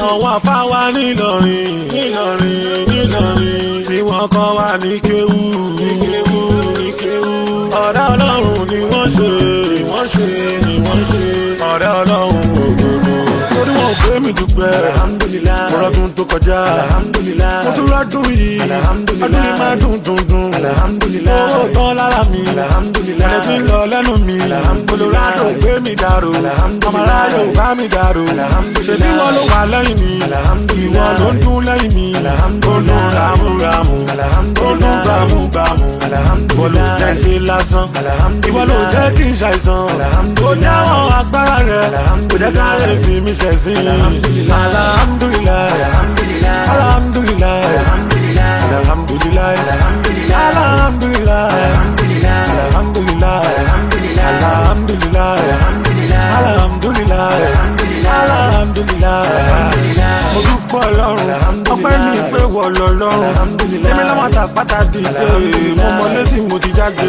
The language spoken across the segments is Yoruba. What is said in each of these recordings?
àwọn afáwa nílọrin nílọrin nílọrin tí wọ́n kọ́ wa ní kéwú ní kéwú ní kéwú ọ̀rẹ́ ọlọ́run ni wọ́n ṣe ni wọ́n ṣe ni wọ́n ṣe ọ̀rẹ́ ọlọ́run òdodo torí wọn ò pé mi dúpẹ́ Alhamdulillah. ọlọ́dún tó kọjá Alhamdulillah. mo tún lọ́dún yìí Alhamdulillah. ọdún yìí máa dùn dùn dùn Alhamdulillah. owó tán lára mi Alhamdulillah. ẹ̀sìn lọ lẹ́nu mi Alhamdulillah. olùrádò gbé mi dàrú Alhamdulillah. ọmọláyò bá mi dàrú Alhamdulillah. ṣèbí wọn ló wà lẹ́yìn mi Alhamdulillah. ìwọ ló ń dún lẹ́yìn mi ó dún Alhamdulillah. ramúramù ó Alhamdulillah. dún gbàmúgbàmù ìwọ ló jẹ́ ṣe lásán Alhamdulillah. ìwọ ló jẹ́ kí n ṣàìsàn Alhamdulillah. ó jáwọ́ agbára rẹ̀ kò jẹ́ ká lè fi mi ṣẹ̀sín Alhamdulillah. alhamdulillah Alhamdulillah. alhamdulillah Alhamdulillah. alhamdulillah Alhamdulillah. alhamdulillah Alhamdulillah. alhamdulillah Alhamdulillah. alhamdulillah Alhamdulillah. alhamdulillah alhamdulillah mo dúpọ̀ ọlọ́run ọpẹ́ mi pé wọ lọ́lọ́run Alhamdulillah. èmi lọ́wọ́ àtàpátá dìde mo mọ létí mo ti jáde.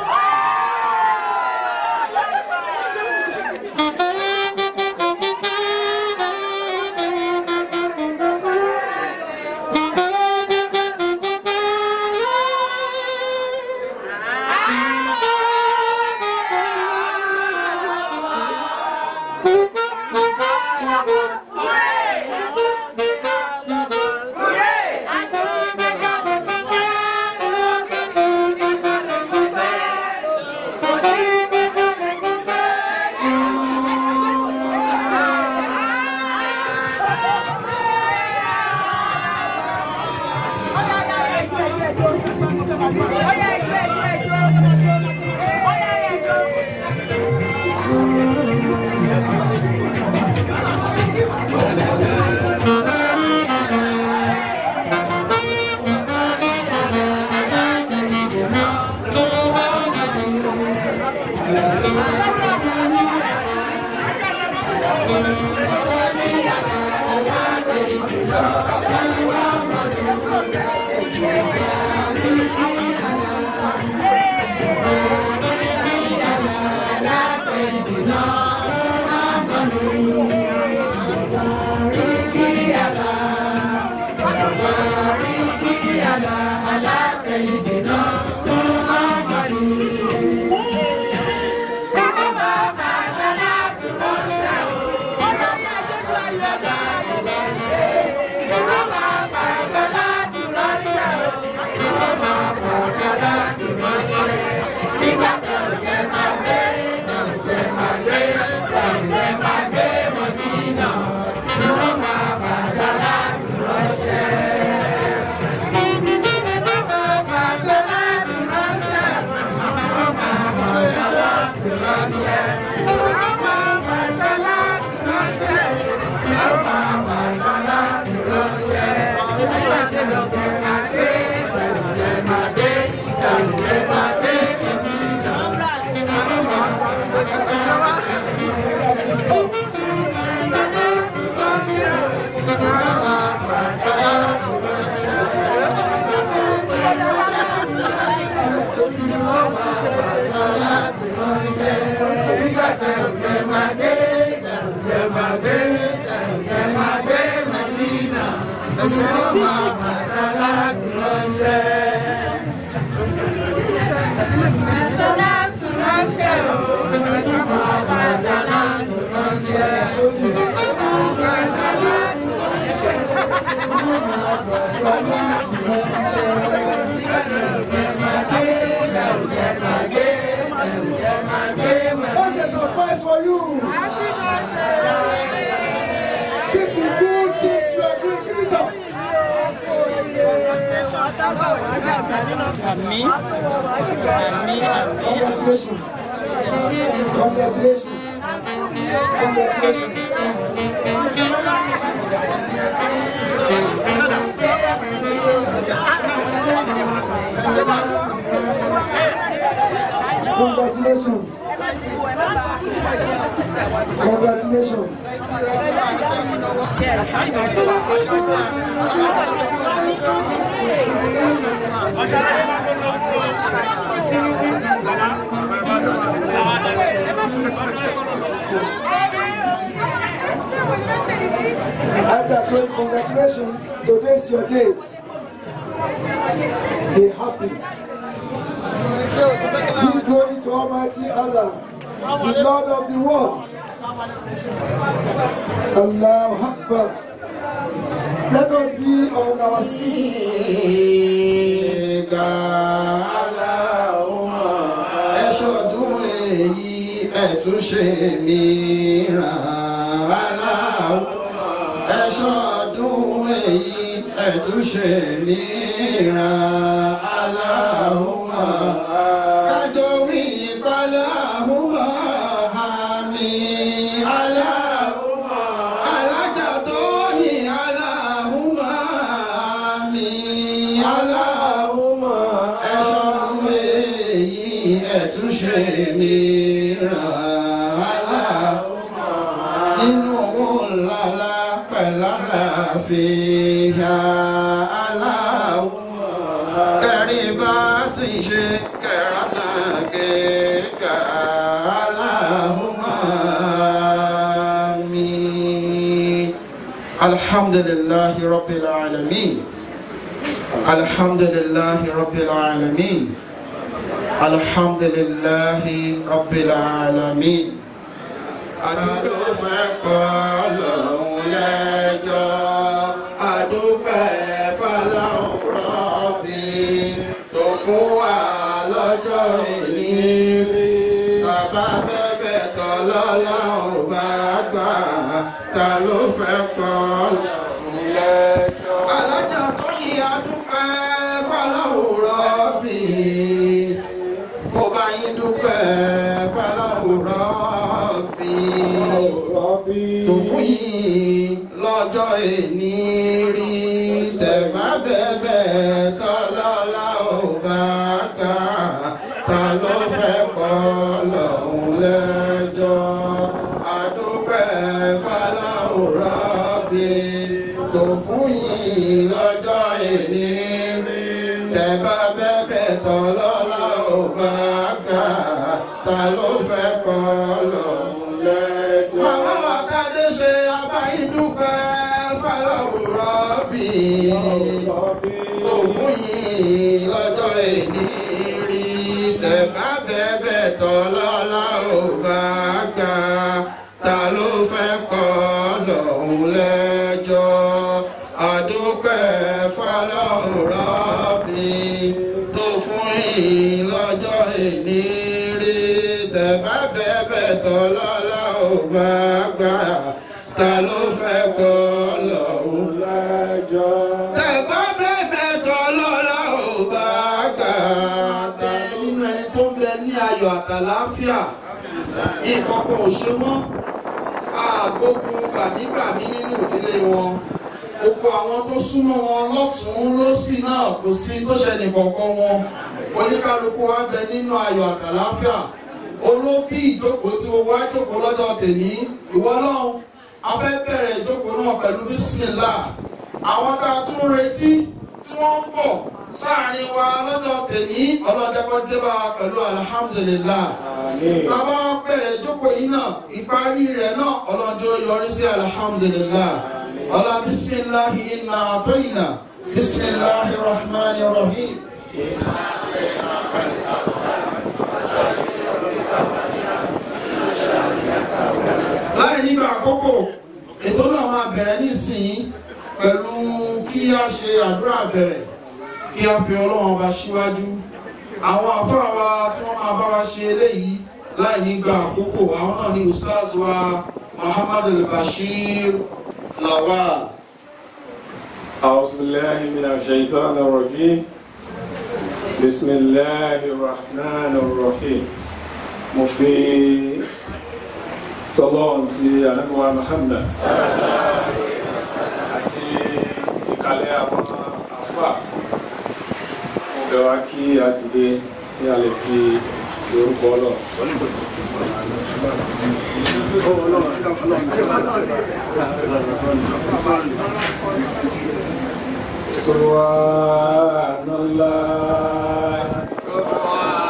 What's a surprise for you? Keep the good things you are doing. Keep it up. Àmì àmì àmì Congratulations. Congratulations. Congratulations. Congratulations. Congratulations. Ada congratulations. Today's your day. Be happy. Give glory to Almighty Allah, the Lord of the world. Allahu Akbar. Let us be on our seat. Ìgbà ẹ ṣọdún èyí ẹ tún ṣe mìíràn aláwọ̀ ẹ ṣọdún èyí ẹ tún ṣe mìíràn aláwọ̀ kájọ wí ìpalẹ̀ àhùwà àmì aláwọ̀ alájà tó yìn aláhùnmá mi aláhùnmá ẹ̀ṣọ́run èyí ẹ̀túnṣe mi ràn aláhùnmá nínú owó ńláńlá pẹ̀láàfíà aláhùnmá kẹrin bá ti ṣe kẹrànà gẹ́gà aláhùnmá mi. الحمد لله رب العالمين الحمد لله رب العالمين الحمد لله رب العالمين adúgbò fẹ́ kọ́ lọ́hùn lẹ́jọ́ adúpẹ́ fọlọ́hùn rọ́bì tó fún wa lọ́jọ́ ìní bàbá bẹ́bẹ̀ tọ́ lọ́lọ́hùn bá gbà ta ló fẹ́ kọ́ lọ́hùn lẹ́jọ́. alájà tó yí adúpẹ́ fọlọ́hùn rọ́bì mo bá yín dúpẹ́ fọlọ́hùn rọ́bì tó fún yín lọ́jọ́ èní rí tẹ̀bá bẹ́bẹ̀ tọ́lọ́lá ò bá gbà ta ló fẹ́ kọ́ lọ́hùn lẹ́jọ́ adúpẹ́ fọlọ́hùn rọ́bì tó fún yín lọ́jọ́ èní rí tẹ̀bá bẹ́bẹ̀ tọ́lọ́lá ò bá gbà ta ló fẹ́ kọ́ lọ́hùn lẹ́jọ́. màmá wa kádé ṣe abáyídúpẹ́ fọlọ́hùn rọ́bì tó fún yín lọ́jọ́ èní rí tẹ̀bá bẹ́bẹ̀ tọ́lọ́lá ò bá gbà ta ló fẹ́ kọ́ lọ́hùn lẹ́jọ́ àdúpẹ́ fọlọ́hùn rọ́bì tó fún yín lọ́jọ́ èní rí tẹ̀bá bẹ́bẹ̀ tọ́lọ́lá ò bá gbà ta ló fẹ́ kọ́ lọ́hùn lẹ́jọ́. tẹ̀bá bẹ́bẹ̀ tọ́lọ́lá ò bá gbà ta nínú ẹni tó ń bẹ ní ayọ̀ àtàláfíà nǹkan kan ò ṣe wọ́n àgbógun gbàmígbàmí nínú ìdílé wọn gbogbo àwọn tó súnmọ́ wọn lọ́tún lọ́sì náà kò sí tó ṣẹlẹ̀ kọ̀ọ̀kan wọn oníkálukú wa bẹ nínú ayọ̀ àtàláfíà olóbí ìjókòó tí gbogbo wa jókòó lọ́jọ́ tèmi ìwọ náà a fẹ́ bẹ̀rẹ̀ ìjókòó náà pẹ̀lú bísímìlá àwọn tá a tún retí tí wọ́n ń bọ̀ sáàrin wa lọ́jọ́ tèmi ọlọ́dẹ́kọ́ débà pẹ̀lú alhamdulillah bàbá bẹ̀rẹ̀ ìjókòó yìí náà ìparí rẹ̀ náà ọlọ́jọ́ yọrí sí alhamdulillah ọlá bisimilahi inna atoyina bisimilahi rahmani rahim. láì nígbà àkókò ètò náà máa bẹ̀rẹ̀ nísìnyí pẹ̀lú kí a ṣe àdúrà bẹ̀rẹ̀ kí a fi ọlọ́run ọba síwájú àwọn àfáà wa tí wọ́n máa bá wa ṣe eléyìí láì nígbà àkókò àwọn náà ni ustaz wa muhammad al-bashir lawal. أعوذ بالله من الشيطان الرجيم بسم الله الرحمن الرحيم mo fi tọ́lọ́run ti ànábọ̀wá Muhammad àti ìkàlẹ̀ àwọn àfà mo bẹ̀ wá kí a dìde kí a lè fi orúkọ ọlọ́run. Subhanallah.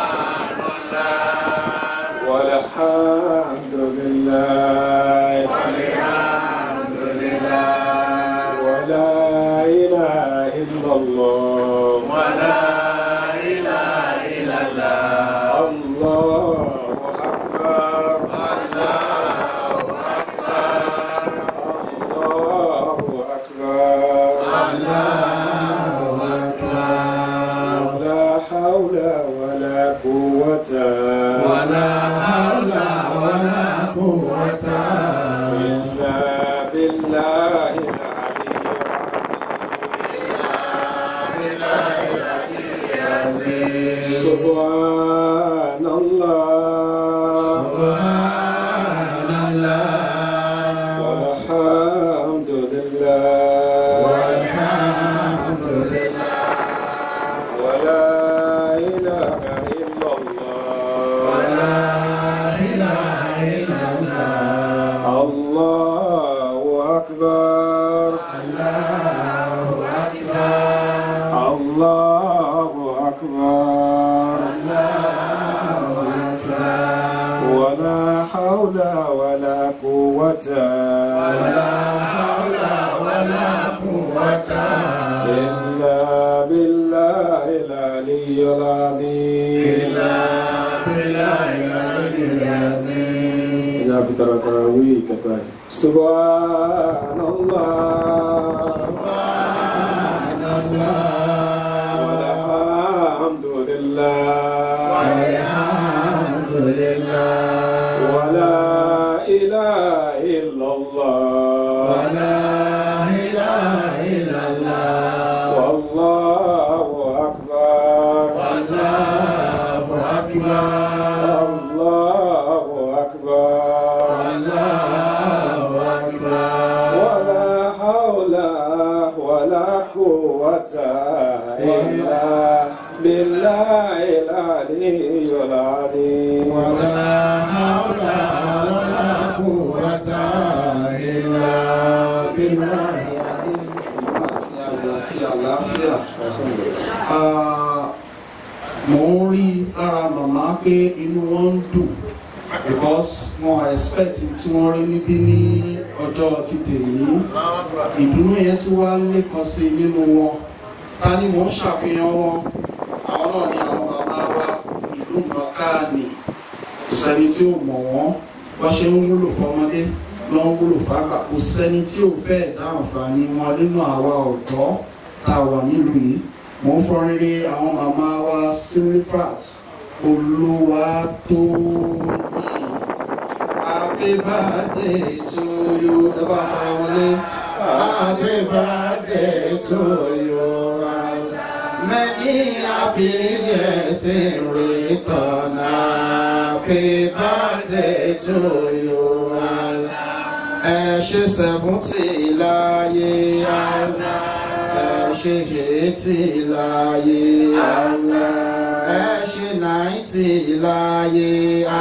والحمد لله والحمد لله إلا الله الله أكبر الله أكبر الله أكبر الله أكبر ولا حول ولا قوة ولا حول ولا قوة إلا بالله العلي العظيم إلا بالله العلي العظيم يا في ترى تراويح كتاي سبحان الله سبحان الله والحمد لله والحمد لله ولا إله إلا الله ولا إله إلا الله والله أكبر الله أكبر الله أكبر الله أكبر ولا حول ولا قوة إلا بالله العلي العظيم ولا حول ولا قوة إلا بالله àti àgbà àti àlàáfíà. Ah, Mo ń rí lára màmá pé inú wọn ń dùn because wọn expect tí wọ́n rí níbí ní ọjọ́ ti tèmi. Ìdùnnú yẹn tún wá lékan sí i nínú wọn. Ta ni mò ń ṣàfihàn wọn? Àwọn náà ni àwọn bàbá wa ìlú mọ̀ọ́ká ni kò sẹ́ni tí ò mọ̀ wọ́n wọ́n ṣe ń wúlò fọmọdé ló ń wúlò fágbà kò sẹ́ni tí ò fẹ́ dá àǹfààní wọn nínú àwa ọ̀dọ́ tá a wà nílùú yìí mò ń fọ rere àwọn màmá wa silifat olúwa tó yìí happy birthday to you ẹ bá fara wọlé happy birthday to you many happy years in return happy birthday to you ẹ ṣe seventy láyé ẹ ṣe eighty láyé ẹ ṣe ninety láyé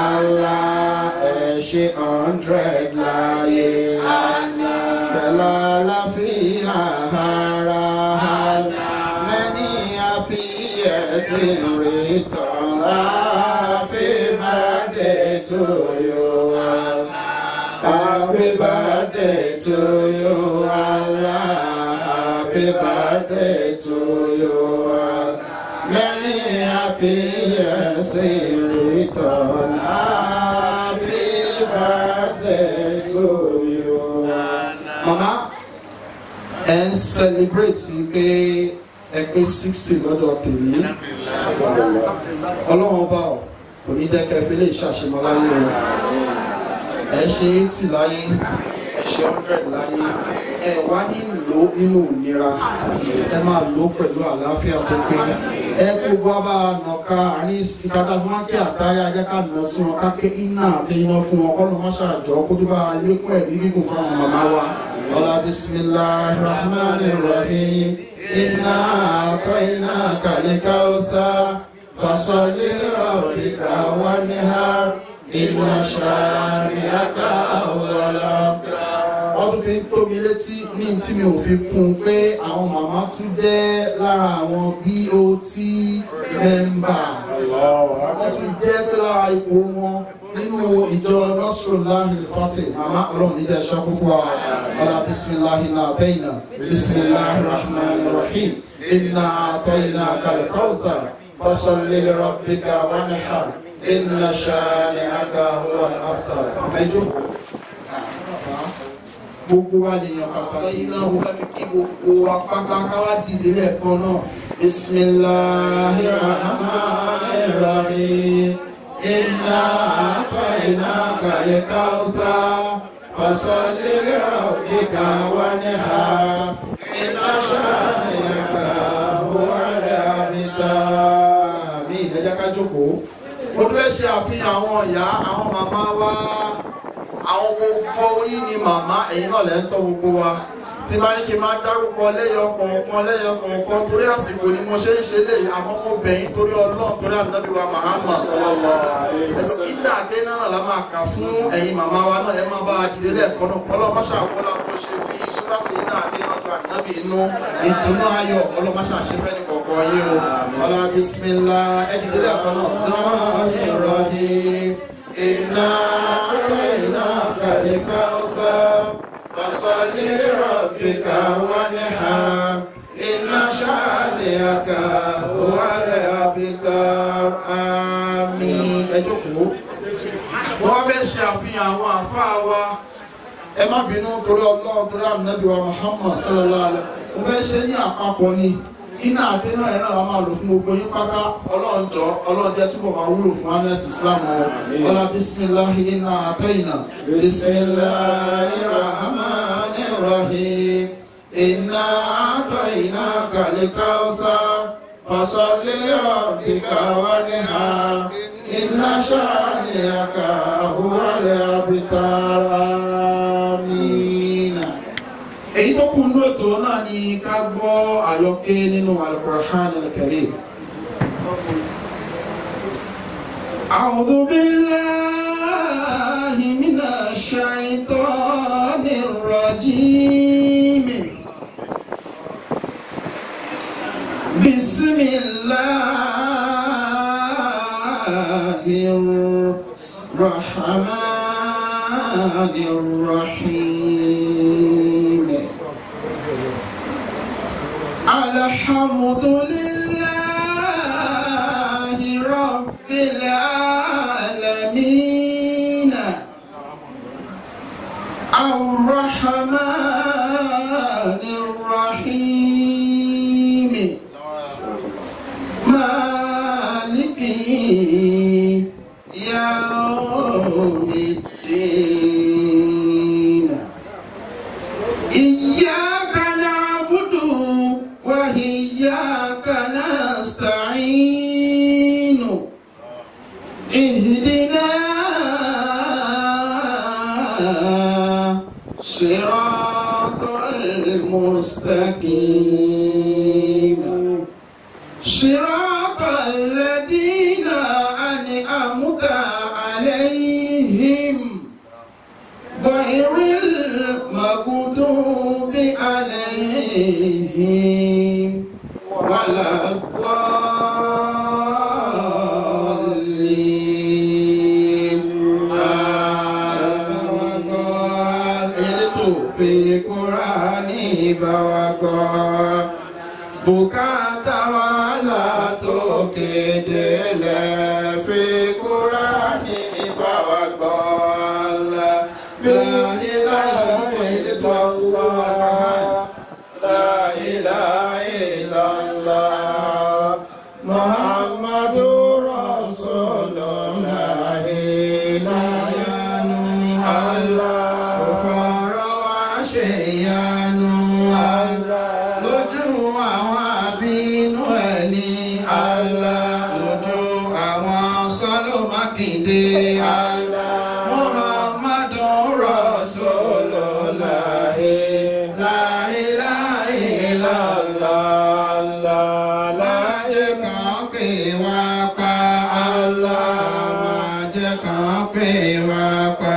ẹ ṣe hundred láyé pẹ̀lú àlàáfíà ara many happy years in return happy birthday to you. Happy birthday to you, Allah. Happy birthday to you. Many happy years in return. Happy birthday to you. Mama, ẹ ń celebrate pé ẹ pé sixty lọ́dọ̀ tèmi. Ọlọ́run ọba ọ̀ kò ní jẹ́ kẹ́ fi lè ṣàṣemọ́ láyé rẹ̀ ẹ ṣe eighty láyé ẹ ṣe hundred láyé ẹ wá ní lò nínú ìnira ẹ máa lò pẹ̀lú àlàáfíà tó pé ẹ gbogbo wa bá nà ká àárín ìkàtà fún wa kí àtàyà ajá ká nà sí wọn ká ké iná àti iná fún wọn kọ́nà má ṣàjọ kójú bá lékún ẹ̀mí gígùn fún àwọn màmá wa ọlá bisimilahi rahman rahim iná àtọ́ iná kàlíkà ọ̀sá fasọ̀lẹ́ ọ̀rẹ́ká wà ní ha ìmọ̀ ṣàríyáká ọ̀rọ̀ wọ́n tún fi ń tó mi létí ní tí mi ò fi kún un pé àwọn màmá tún jẹ́ lára àwọn BOT mẹ́mbà wọ́n tún jẹ́ pé lára ipò wọn nínú ìjọ nọ́sùlùláhì fati màmá ọlọ́run nílẹ̀ ṣọ́kú fún wa ọlá bisimilahi náà tẹ́yìnà bisimilahi rahman rahim inna àtọ́yìnà kalẹ̀ kọ́ọ̀tà fasalli li rabbika wanhar inna shani'aka huwa al-abtar àmẹ́jọ́ gbogbo wa lè yàn pàpà yìí náà mo fẹ́ fi kí gbogbo wa pátá káwá dìde lẹ́ẹ̀kan náà bisimilahi rahmani rahim inna a'tainaka al-kawthar fasalli li rabbika wanhar inna shani'aka huwa al-abtar mi ìdájá ká jókòó mo tún fẹ́ ṣe àfihàn àwọn ìyá àwọn màmá wa àwọn gbogbo yín ni màmá ẹ̀yin náà lẹ́ ń tọ́ gbogbo wa tí bá ní kí n máa dárúkọ lẹ́yọ kọ̀ọ̀kan lẹ́yọ kọ̀ọ̀kan torí àsìkò ni mo ṣe ń ṣe léyìí àmọ́ mo bẹ̀yìn torí ọlọ́run torí ànábì wa Muhammad ẹ̀sọ́ ìdá àti náà la máa kà fún ẹ̀yin màmá wa náà ẹ máa bá a dìde lẹ́ẹ̀kan náà ọlọ́mọṣà wọlá bó ṣe fi sùràtù ìdá àti náà tó ànábì inú ìdùnnú ayọ̀ ọlọ́mọṣà ṣe fẹ́ ní kọ̀ọ̀kan yín o ọlá bisimilá ẹ dìde lẹ́ẹ̀kan náà. lọ́ọ̀ni rọ̀dí iná iná kàlíkà ọ̀sán fasalli rabbika wanhar iná ṣáàlìyàkà wàlẹ̀ àbítar àmín ẹ jókòó wọ́n fẹ́ ṣe àfihàn àwọn àfáà wa ẹ má bínú torí ọlọ́run torí ànábì wa Muhammad sallallahu alaihi mo fẹ́ ṣe ní àpapọ̀ ni iná àti náà ẹ̀ náà la máa lò fún gbogbo yín pátá ọlọ́run jọ ọlọ́run jẹ́ túbọ̀ máa wúlò fún anes islam o ọlá bisimilahi iná àtẹ̀yìnà bisimilahi rahmani rahim iná àtẹ̀yìnà kàlíkà ọ̀sán fasalli rabbika wanhar iná ṣáàlìyàkà huwalẹ̀ abitar àmín èyí tó kù nínú ètò náà ni ká gbọ́ àyọkẹ́ nínú Al-Qur'an al-Karim. A'udhu billahi minash shaitanir rajim. Bismillahir rahmanir rahim. الحمد لله رب العالمين الرحمن الرحيم مالك يوم الدين إياك نعبد وإياك نستعين اهدنا صراط المستقيم صراط الذين أنعمت عليهم غير المغضوب عليهم ولا الضالين آمين في قرآن بوقا bùkátà wàhálà tó kéde lẹ̀ fi Kúránì bá wa gbọ́ la láyé láyé sọ́kùn ilé tó wúwo àrùn láyé láyé lọ́la Muhammadu Rasulullah láyánu Allah kò fọ̀rọ̀ wá ṣe yánu Allah lójú àwọn àbínú ẹ̀ ní Allah lójú àwọn sọ́lọ́ mákindé Allah Muhammadu Rasulullah la ilaha illallah máa jẹ́ kàn pé wá pa Allah máa jẹ́ kàn pé wá pa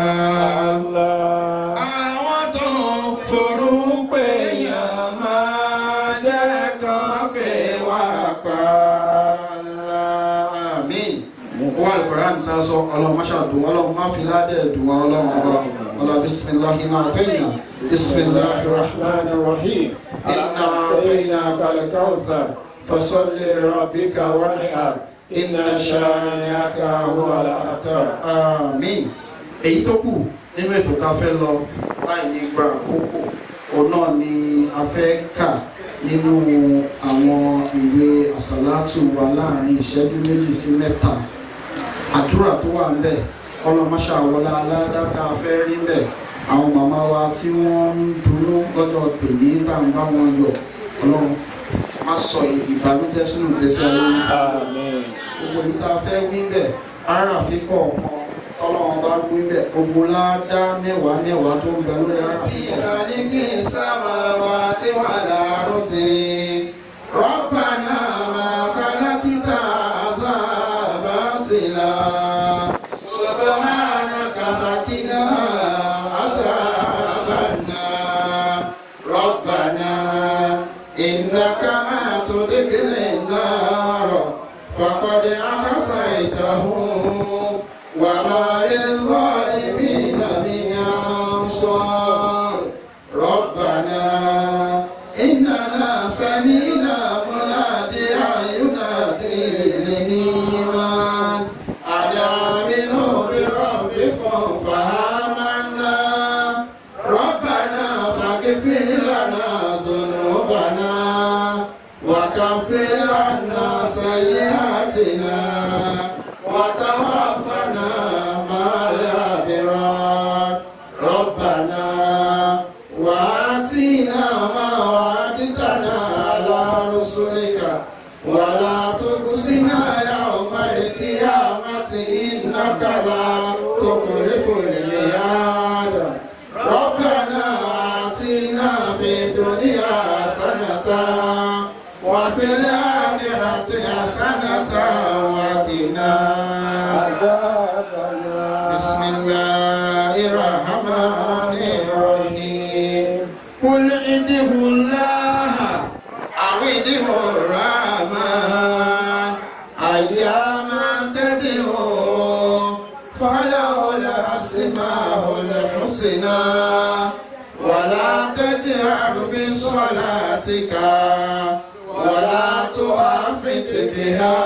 àwọn tó forúpè yàn máa jẹ́ kàn pé wá pa Allah àmín. ó wà lùkùrán tá a sọ ọlọ́run má ṣàdùn ọlọ́run má fi ládẹ́ dùn wọn ọlọ́run ọba ọlọ́run bisimilahi náà tẹ́yìnà bisimilahi rahman rahim inna أعطيناك الكوثر فصل لربك وانحر إن شانئك هو الأبتر àmín èyí tó kù nínú ètò tá a fẹ́ lọ láì ní gba àkókò òun náà ni a fẹ́ kà nínú àwọn ìwé àsálátù wa láàrin ìṣẹ́jú méjì sí mẹ́ta àdúrà tó wà ńbẹ̀ ọlọ́mọṣà wọlé aládá tá a fẹ́ rí ńbẹ̀ àwọn màmá wa tí wọ́n ń dunnú lọ́dọ̀ tèmi bá ń bá wọn yọ̀ ọlọ́run má sọ ìbànújẹ́ sínú ìgbésí ayé wọn آمين gbogbo yìí tá a fẹ́ wí bẹ̀ ara fi kọ̀ọ̀kan tọ́lọ́wọ́n bá pín bẹ́ẹ̀ gbogbo ládá mẹ́wàá mẹ́wàá tó ń bẹ lórí ara. ìsàlìkì sábàwá tí wà lárúdé rọ́bànà máa kálákítà àzáàbá tìlà sọ̀bọ̀hánà kàfàkínà àzáàbànà rọ́bànà ìnáka máa tó dékèlè náà rọ̀ fàkọ́dé àkàsà ìtàhùn wàmà lè zọ́ọ̀lì mí nàmí أنصار ربنا إننا سمينا مناديا ينادي للإيمان أن آمنوا بربكم فآمنا ربنا فاغفر لنا ذنوبنا وكفر عنا سيئاتنا وتوفنا مع الأبرار ربنا وآتنا ما وعدتنا على رسلك ولا تخزنا يوم القيامة إنك لا تخلف الميعاد ربنا آتنا في الدنيا حسنة وفي الآخرة حسنة وقنا بسم الله الرحمن الرحيم قل ادعوا الله أو ادعوا الرحمن أياما تدعوا فله الأسماء الحسنى ولا تجهر بصلاتك ولا تخافت بها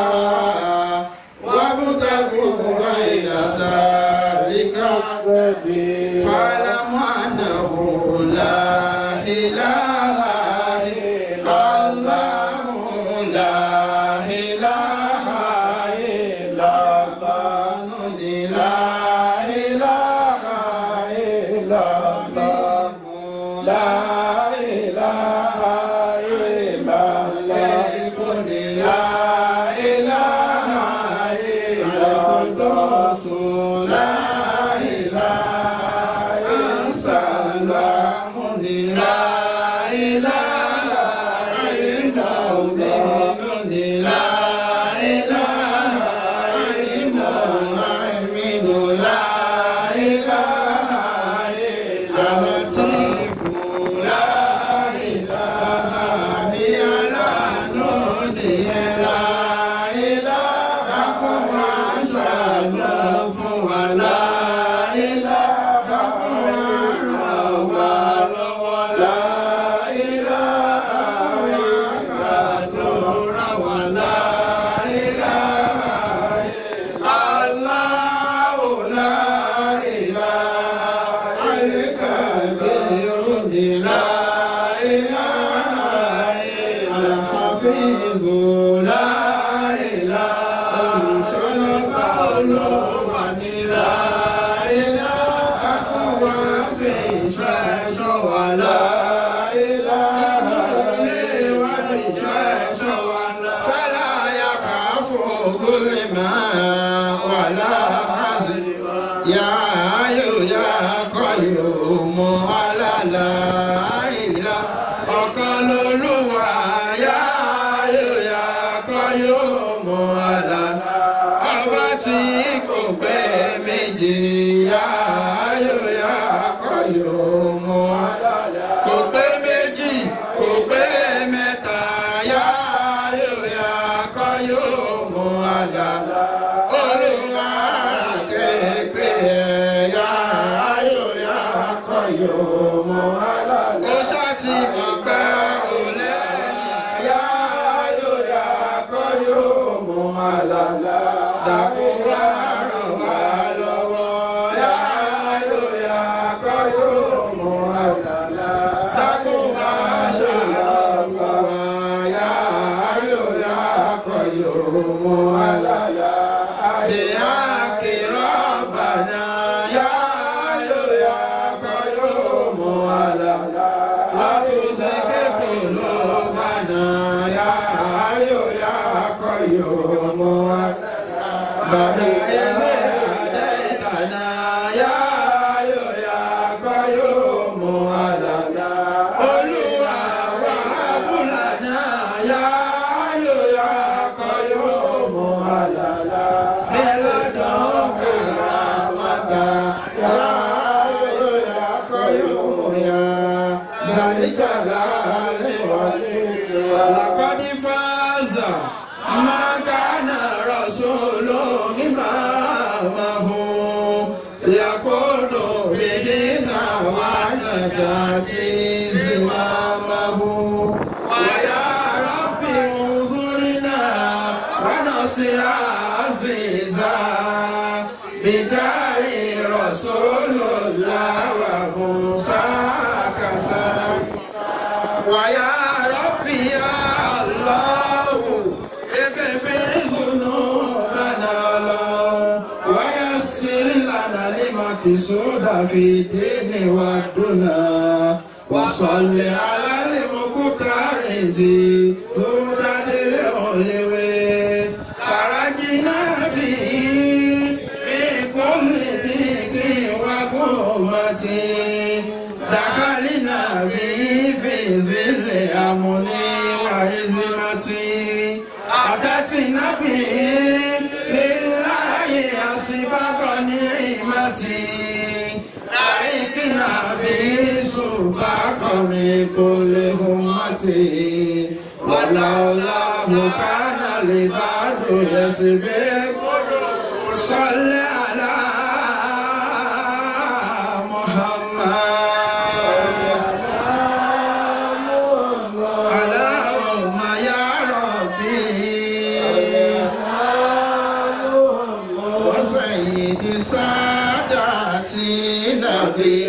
وابتغوا بين ذلك السبيل فاعلم انه لا اله الا الله لا اله الا الله لا اله الا الله لا اله الا الله لا اله الا الله لا اله الا الله لا اله الا الله لا اله الا المؤمن لا اله الا لطيف لا اله الا نودي لا اله الا شانف ولا اله الا ولا اله الا دور ولا اله الا الله لا اله الا الكبير لا اله الا الحفيظ لا اله الا القلوب لا اله الا في شاش ولا اله الا في شاش ولا فلا يخاف ظلما ولا حزن يا حي يا قيوم على لا إله ọ̀kan lolúwa yá ayò yá qayyum على ọba tí kò pé méjì yá ayò yá qayyum kò pé méjì kò pé mẹ́ta yá ayò yá qayyum على olúwa kéèpé ẹ̀yà ayò yá qayyum ó ṣáàtì mọ̀ pé ó lẹ́yìn yá ayò yá qayyum àlàlà dàkú wá ràn wá lọ́wọ́ yá ayò yá qayyum àlàlà dàkú wá ṣàlàfà wá yá ayò yá qayyum àlàlà. بحق ربنا يا ayò yá qayyum àlàlà. لا تزغ قلوبنا يا حي يا قيوم بعد إذ هديتنا يكون بهن ونجاة زمامه ويا رب انظرنا ونصر عزيزا بجاه رسول الله وموسى كسا ويا ربي يا الله اغفر ذنوبنا له ويسر لنا المقصود في الدين والدنيا وصل على المختار ذي تودد العلوي خرجنا به من كل ضيق وقومة دخلنا به في ظل أمن وعزمة أتتنا به لله أسباب نعمتي لعقنا به سباق من كل همتي ولولاه كان العباد يسبق صل على محمد اللهم يا ربي وسيد ساداتي نبي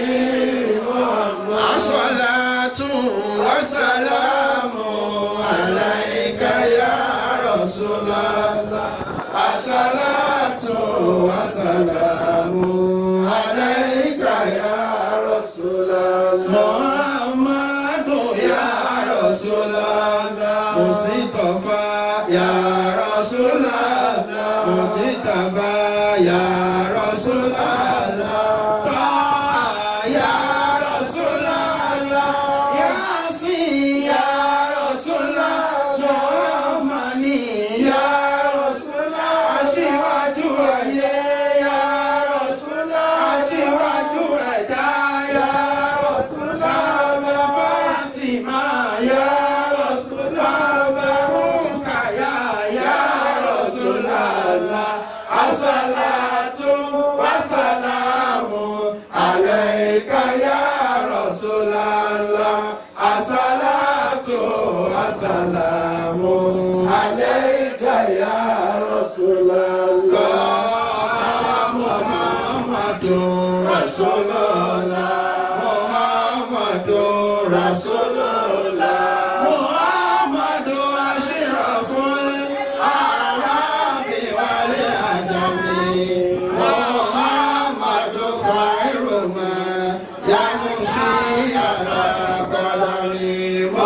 الصلاة والسلام عليك يا رسول الله الصلاة والسلام عليك يا رسول الله محمد يا رسول الله مصطفى يا رسول الله مجتبى يا رسول الله طه يا رسول الله ياسين يا رسول الله محمد يا رسول الله aṣíwájú ayé ya Rasulullah aṣíwájú ẹ̀dá ya Rasulullah ọba Fátímà ya Rasulullah ọba Rúkàyà ya Rasulullah asàlátù wàsàlámù alayka ya Rasulullah asàlátù wàsàlámù alayka ya Rasulullah Muhammadun Rasulullah Muhammadun Rasulullah Muhammadun ashraful arabi wal ajami Muhammadun khairu ma yamshi ala qadami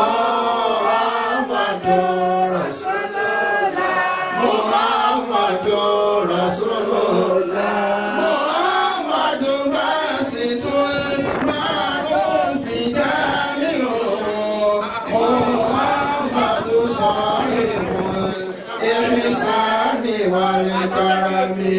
Muhammadun Rasulullah Muhammadun Rasulullah Muhammadun basitul ma'rufi jami'un Muhammadun sahibul ihsani wal karami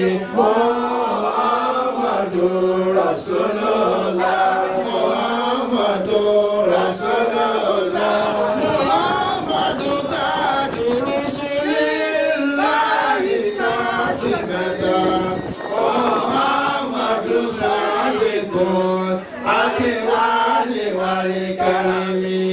Muhammadun Rasulullah Muhammadun Rasulullah Muhammadun tajur rusulillahi katibatan Muhammadun sadiqun akiwali wali karami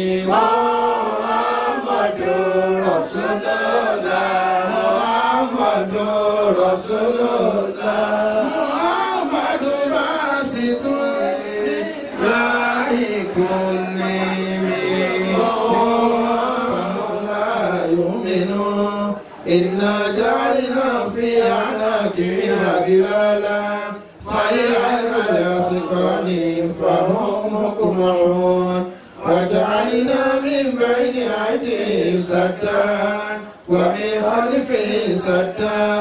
Muhammadun Rasulullah Muhammadun Rasulullah Muhammadun basitun laikun nimi فلا يؤمنون إنا جعلنا في أعناقهم أغلالا فهي على الأثقال فهم مقمحون وجعلنا من بين أيديهم سدا ومن خلفهم سدا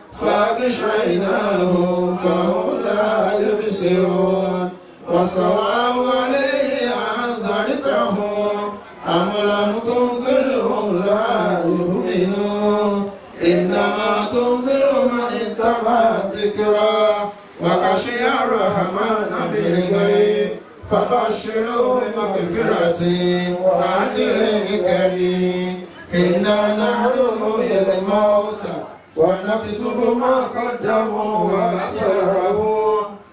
فأغشيناهم فهم لا يبصرون وسواء عليه أنذرتهم أم لم تنذرهم لا يؤمنون إنما تنذر من اتبع الذكرى وخشي الرحمن بالغيب فبشروا بمغفرة وأجر كريم إنا نحن نحيي الموتى ونكتب ما قدموا وأخبرهم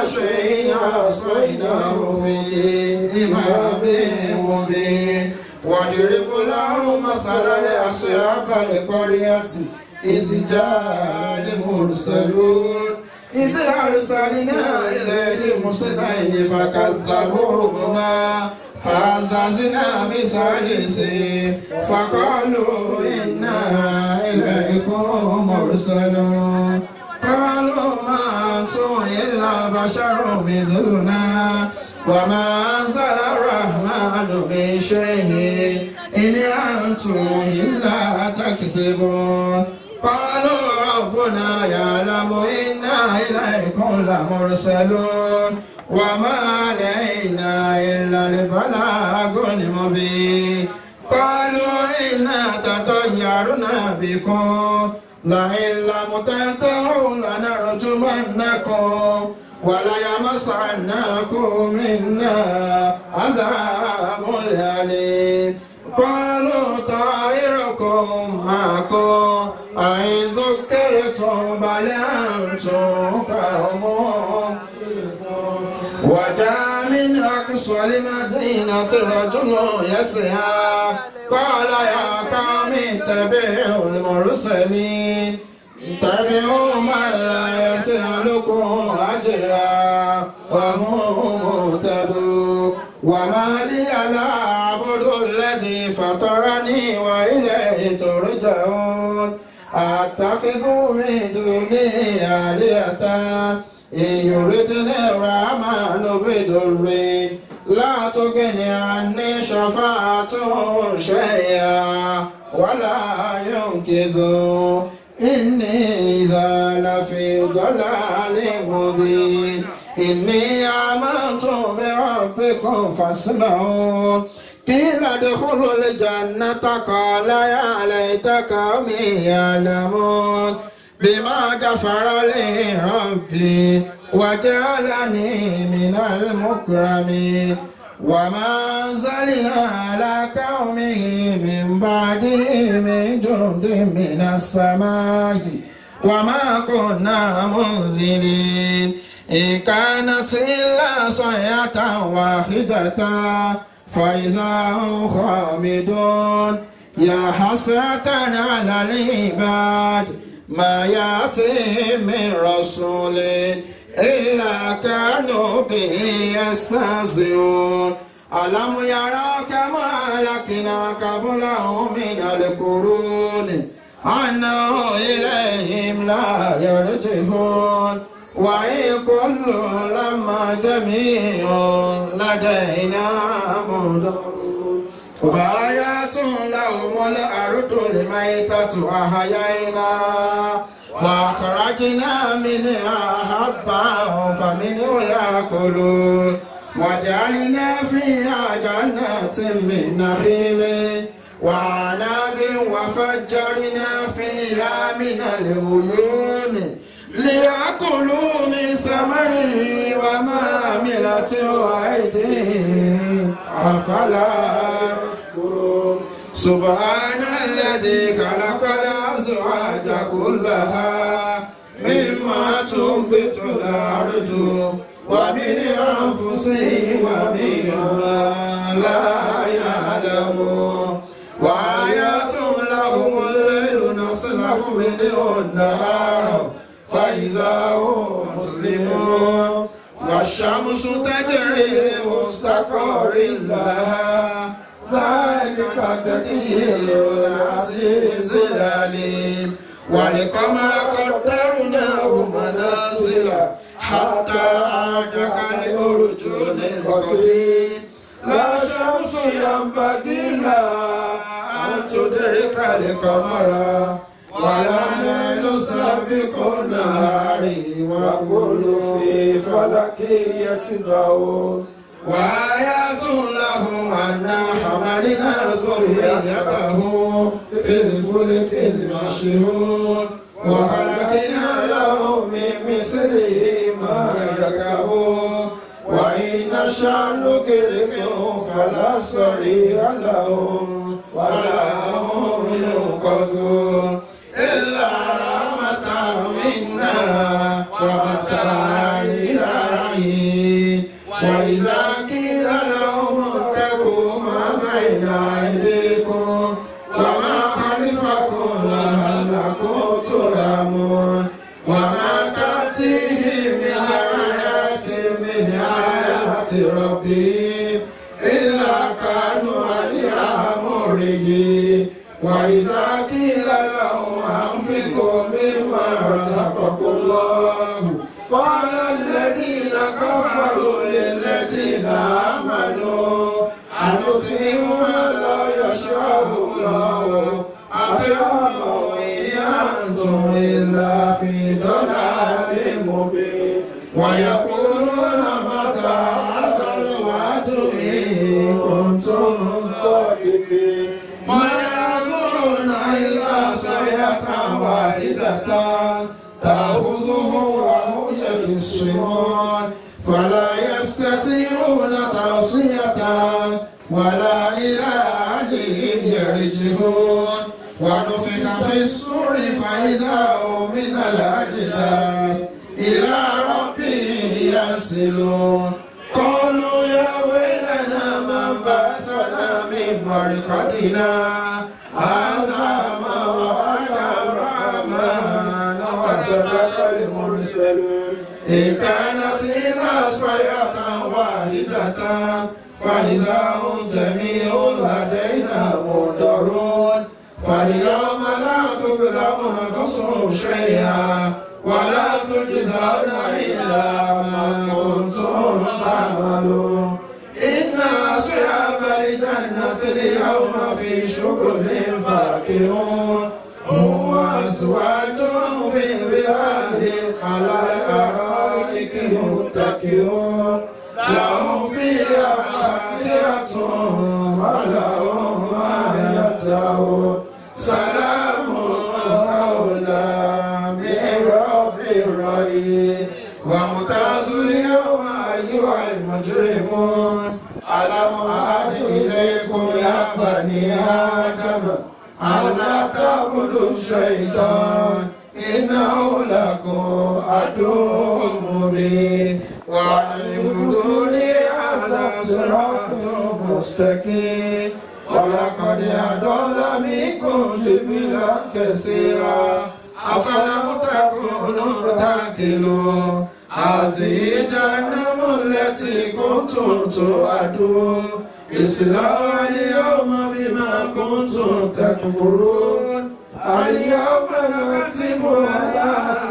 شيء عصيناه في إمام مبين واضرب لهم مثل لأصحاب القرية إذ جاء المرسلون إذ أرسلنا إليهم اثنين فكذبوهما فعززنا بثالث فقالوا إنا إليكم مرسلون قالوا ما أنتم إلا بشر مثلنا وما أنزل الرحمن من شيء إن أنتم إلا تكذبون قالوا ربنا يعلم إنا إليكم لمرسلون وما علينا إلا البلاغ المبين قالوا إنا تطيرنا بكم لئن لم تنتهوا لنرجمنكم وليمسعناكم منا عذاب أليم قالوا طائركم معكم أئن ذكرتم بل أنتم قوم وجاء من أقصى المدينة رجل يسعى قال يا قوم اتبعوا المرسلين اتبعوا من لا يسألكم أجرا وهم مهتدون وما لي لا أعبد الذي فطرني وإليه ترجعون أتخذ من دونه آلهة إن يردني الرحمن بضر لا تغني عني شفاعتهم شيئا ولا ينقذون إني إذا لفي ضلال مبين إني آمنت بربكم فاسمعون قيل ادخلوا الجنة قال يا ليت قومي يعلمون بما غفر لي ربي وجعلني من المكرمين وما أنزلنا على قومه من بعده من جند من السماء وما كنا منزلين إن كانت إلا صيحة واحدة فإذا هم خامدون يا حسرة على العباد ما يأتي من رسول إلا كانوا به يستهزئون ألم يروا كما أهلكنا قبلهم من القرون أنه إليهم لا يرجعون وإن كل لما جميع لدينا مدرون وآيات لهم الأرض الميتة أحيينا وأخرجنا منها حبا فمنه يأكلون وجعلنا فيها جنات من نخيل وعناب وفجرنا فيها من العيون ليأكلوا من ثمره وما عملته أيديهم أفلا يشكرون سبحان الذي خلق الأزواج كلها مما تنبت الأرض ومن أنفسهم ومما لا يعلمون وآيات لهم الليل نصلح منه النهار فإذا هم مسلمون والشمس تجري لمستقر لها ذلك تدبير العزيز العليم ولقمر قدرناه منازل حتى عاد كالأرجون القديم لا شمس ينبغي لها أن تدرك القمر ولا ليل سابق النهار وكل في فلك يسبحون وآيات لهم أنا حملنا ذريته في الفلك المشهور وخلقنا لهم من مثله ما يركبون وإن نشأ نكرمهم فلا صريخ لهم ولا هم ينقذون إلا رحمة منا ومتاع إلى ربهم إلا كانوا عليها موردين وإذا قيل لهم أنفقوا مما رزقكم الله قال الذين كفروا للذين آمنوا أنطعم ما لا يشاء الله أطعموا إن أنتم إلا في ضلال مبين ويقولون متى هذا الوعد إن كنتم صادقين ما ينظرون إلا صيحة واحدة تأخذهم وهم يبصرون فلا يستطيعون توصية ولا إلى أهلهم يرجعون ونفخ في الصور فإذا هم من الأجداث إلى ربهم ينسلون قالوا يا ويلنا من بعثنا من مرقدنا هذا ما وعد الرحمن وصدق المرسلون إن كانت إلا صيحة واحدة فإذا هم جميع لدينا منذرون فاليوم لا تظلم نفس شيئا ولا تجزون إلا ما كنتم تعملون إن أصحاب الجنة اليوم في شغل فاكهون هم وأزواجهم في ظلال على الأرائك متكئون لهم فيها فاكهة ولهم ما يدعون سلام قولا من رب رحيم وامتاز اليوم أيها المجرمون ألم أعد إليكم يا بني آدم ألا تعبدوا الشيطان إنه لكم عدو مبين وأن اعبدوني على صراط مستقيم ولقد أضل منكم جبلا كثيرا أفلم تكونوا تعقلون هذه جهنم التي كنتم توعدون اصلوها اليوم بما كنتم تكفرون اليوم نختم على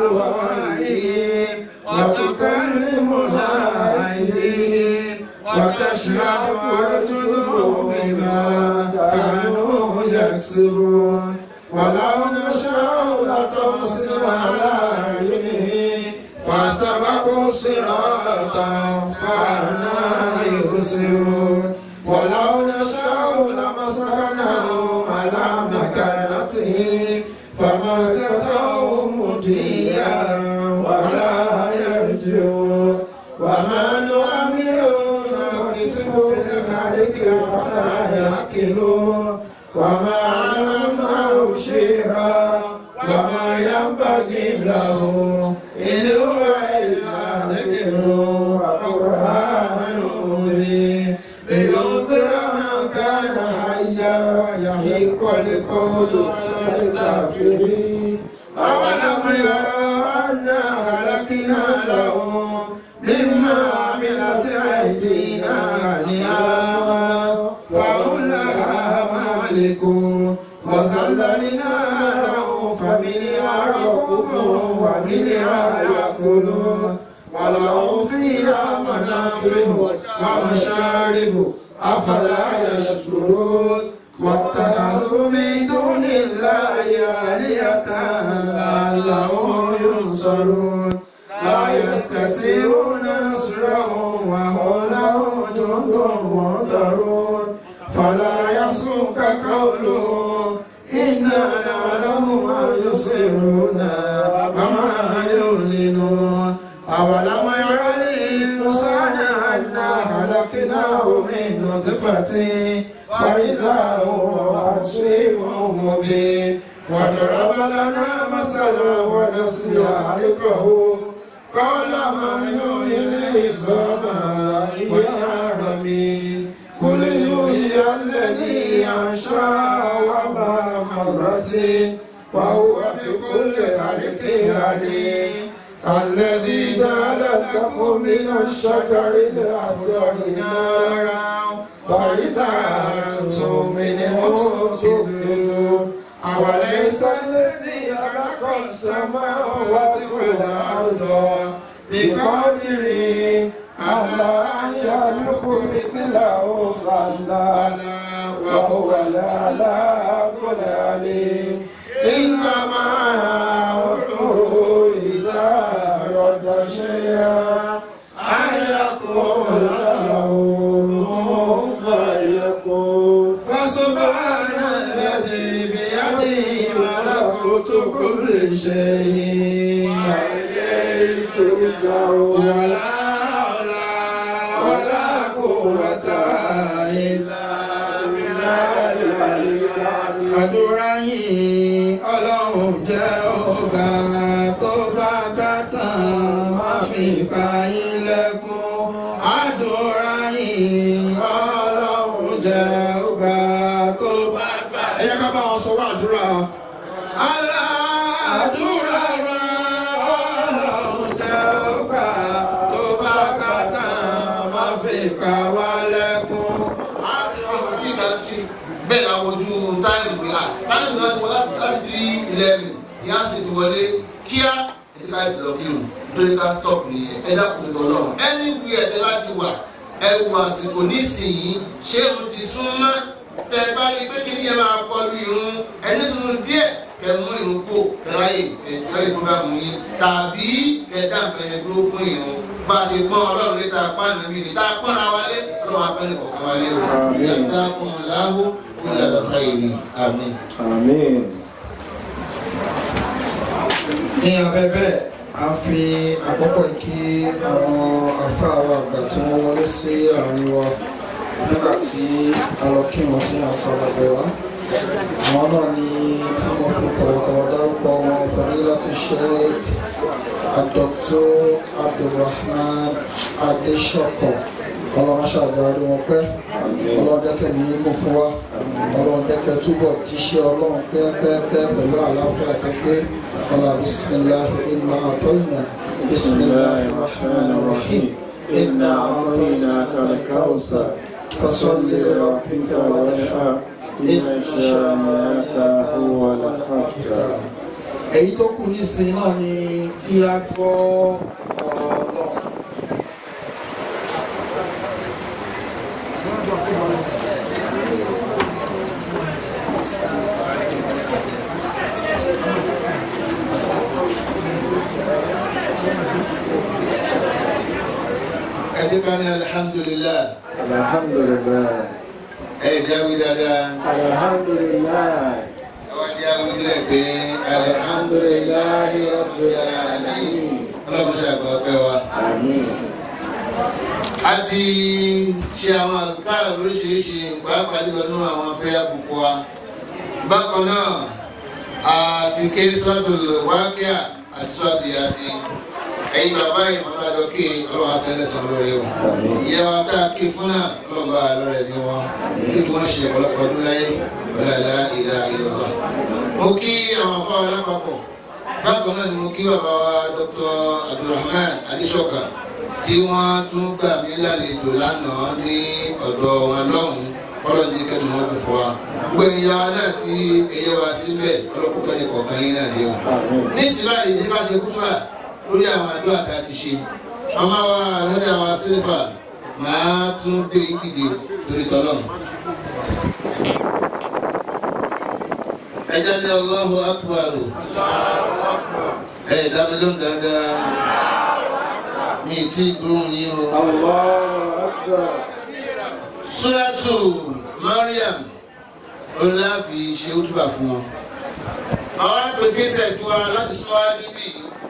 أفواههم وتكلمنا أيديهم وتشهد أرجلهم بما كانوا يكسبون ولو نشاء لطمسنا على أعينهم فاستبقوا الصراط فأنا يبصرون ولو نشاء لمسخناهم على مكانتهم فما استطاعوا مضيا ولا يرجعون وما نؤمر نقسم في الخلق فلا يعقلون وما علمناه شيرا وما ينبغي له إن هو إلا ذكر وقرآن مبين لينذر من كان حيا ويحق القول على الكافرين أولم يروا أنا خلقنا لهم مما عملت أيدينا نعاما فهم لها مالكون وذللنا لهم فمنها ركوبهم ومنها يأكلون ولهم فيها منافع ومشارب أفلا يشكرون واتخذوا من دون الله آلهة لعلهم ينصرون لا يستطيعون نصرهم وهم لهم جند مهترون فلا يصرك قولهم إنا نعلم ما يسرون وما يعلنون أولم ير الإنسان أنا خلقناه من نطفة فإذا هو خصيم مبين وضرب لنا مثلا ونسي خلقه قال ما يحيي العظام وهي رميم قل يحيي الذي أنشأ أول مرة وهو بكل خلق عليم الذي جعل لك لكم من الشجر الأخضر نارا فإذا أنتم منه توقدون أوليس الذي خلق السماوات والأرض بقادر على أن يخلق مثله كلا وهو العلاق العليم إنما أمره إذا أراد شيئا أن يقول له كن فيكون فسبحان الذي بيده ملكوت كل شيء وإليه ترجعون ولا حول ولا قوة إلا بالله العلي العظيم àdúrà yìí ọlọ́run jẹ́ ọ̀gá tó bá gbà tán má fi pa yín lẹ́kún àdúrà yìí ọlọ́run jẹ́ ọ̀gá tó bá gbà. ẹ yẹ ká bá wọn sọ wá àdúrà. aládùúrà wa ọlọ́run jẹ́ ọ̀gá tó bá gbà tán má fi pa wá lẹ́kún. ọmọ tí ìgbà sí bẹ́ẹ̀ la wojú táìmù yá táìmù láti wọlé láti di eleven ní àṣírí ti wọlé kíá ẹ̀dí bá ti lọ kí nù nítorí ká stop nìyẹn ẹ dákun ní ọlọ́run anywhere tẹ bá ti wà ẹ wo àsìkò nísìnyí ṣé mo ti sún mọ́ tẹ bá rí pé kí ni ẹ máa kọlu irun ẹni sùn díẹ̀ kẹ mú irun kó kẹráyè ẹjọ́ ìpúrámù yìí tàbí kẹdá nǹkan yẹn dúró fún irun bá a ṣe pọ́n ọlọ́run létà pàánù mi ní tá a pọ́n ara wa lé ọlọ́run apẹ́ni kọ̀ọ̀kan wa lé o yàtọ̀ kùnláhù kúlẹ̀ khayri àmín. Àmín. ní abẹ́ bẹ́ẹ̀ a fi àkókò kí àwọn àfáà wa àgbà tí wọ́n wọlé sí àárín wa nígbà tí a lọ kí wọn tí a fa bàbá wa àwọn náà ní tí wọ́n fi tọ̀wọ̀tọ̀wọ̀ dárúkọ wọn fẹ́lẹ́ láti ṣe Dr. Abdulrahman Adesoko ọlọ́mọṣàgbà rí wọn pẹ́ ọlọ́run jẹ́kẹ́ ní kó fún wa ọlọ́run jẹ́kẹ́ túbọ̀ jíṣẹ́ ọlọ́run pẹ́ẹ́pẹ́ẹ́pẹ́ pẹ̀lú àlàáfíà pípé ọlá bisimilahi inna atoyina bisimilahi rahman rahim inna atoyinaka al-kawthar fasalli rabbika wanhar inna shani'aka huwal abtar. èyí tó kù nísìnyí náà ni kí a gbọ́ ọ̀rọ̀ ọlọ́run. ẹ̀dí kan ní alihamdulilayi Alhamdulillah. ẹ̀ jáwé dáadáa Alhamdulillah. àwọn jáwé dílẹ̀ pé alihamdulilayi rabbil alamin ọlọ́mọṣàgbà ọpẹ́ wa. Àmín. a ti ṣe àwọn àsìkáàrà lóríṣiríṣi pàápàá jùlọ nínú àwọn prayer book wa bákan náà a ti ké sọ́ọ̀tù wákíà àti sọ́ọ̀tù yasi ẹ̀yin bàbá yìí wọn bá dọ́kì ọlọ́wọ́ asẹ́lẹ̀ sàn lórí o ìyá wa tá a ké fún náà ọlọ́wọ́ bá a lọ́rẹ̀ ní wọn kí wọ́n ṣe ọ̀pọ̀lọpọ̀ ọdún láyé ọ̀làlá ìlà ìlọ́wọ́. mo kí àwọn afọ alápapọ̀ bákan náà ni mo kí bàbá wa Dr. Abdulrahman Adéṣọ̀kà tí wọ́n tún gbà mí lálejò lánàá ní ọ̀dọ̀ wọn lọ́hùn-ún ọlọ́dún kẹ́nu wọn kò fọ́ wa. gbogbo ẹ̀yin ya náà tí ẹyẹ wa síbẹ̀ ọlọ́kùnkọ́ ní kọ̀ọ̀kan yín náà léwu. ní ìsìlá yìí ní bá ṣe kútúbà lórí àwọn àdúrà tá a ti ṣe. ọmọ wa alhaja wa sílífà máa tún dé ìdíje lórí tọ́lọ́mù. ẹ jáde Allahu akbar ẹ dá mi lóhùn dáadáa mi ti gbóhùn yín o. Allahu Akbar. Suratu Mariam olùláfi ṣe útúbà fún wọn. Àwọn àpèfínsẹ̀ kí wa láti súnmọ́ níbí.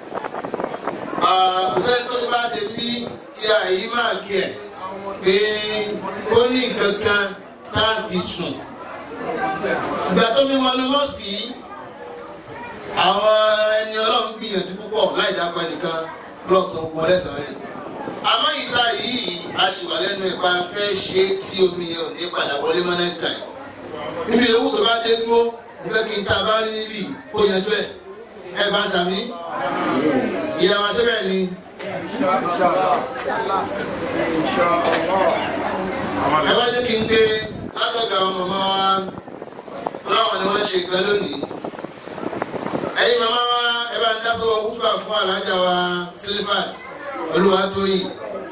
Àbùsẹ́ tó ṣe bá dé bí tí àyí máa kí ẹ̀ pé ó ní nǹkan kan tá a fi sùn. Ìgbà tó mi wọnú mọ́sìkì yìí, àwọn ẹni ọlọ́run gbìyànjú púpọ̀ láì dákọ̀ ẹnìkan lọ́sàn-án ogun ọlẹ́sàn-án rẹ̀ àmọ́ ìta yìí a ṣì wà lẹ́nu ìpa fẹ́ ṣe tí omi yẹn ò ní padà wọlé mọ́ next time. níbi owó tó bá dé dúró mo fẹ́ kí n ta bá rí níbí kó yanjú ẹ̀ ẹ bá ń sàmí. ìyá wa ṣe bẹ́ẹ̀ ni ẹ wá jẹ́ kí n gbé látọ̀dọ̀ àwọn màmá wa láwọn ni wọ́n ṣe ìgbẹ́ lónìí ẹ̀yin màmá wa ẹ bá ń dá sọ́wọ́ kútùbà fún alájà wa silifat olúwatóyìn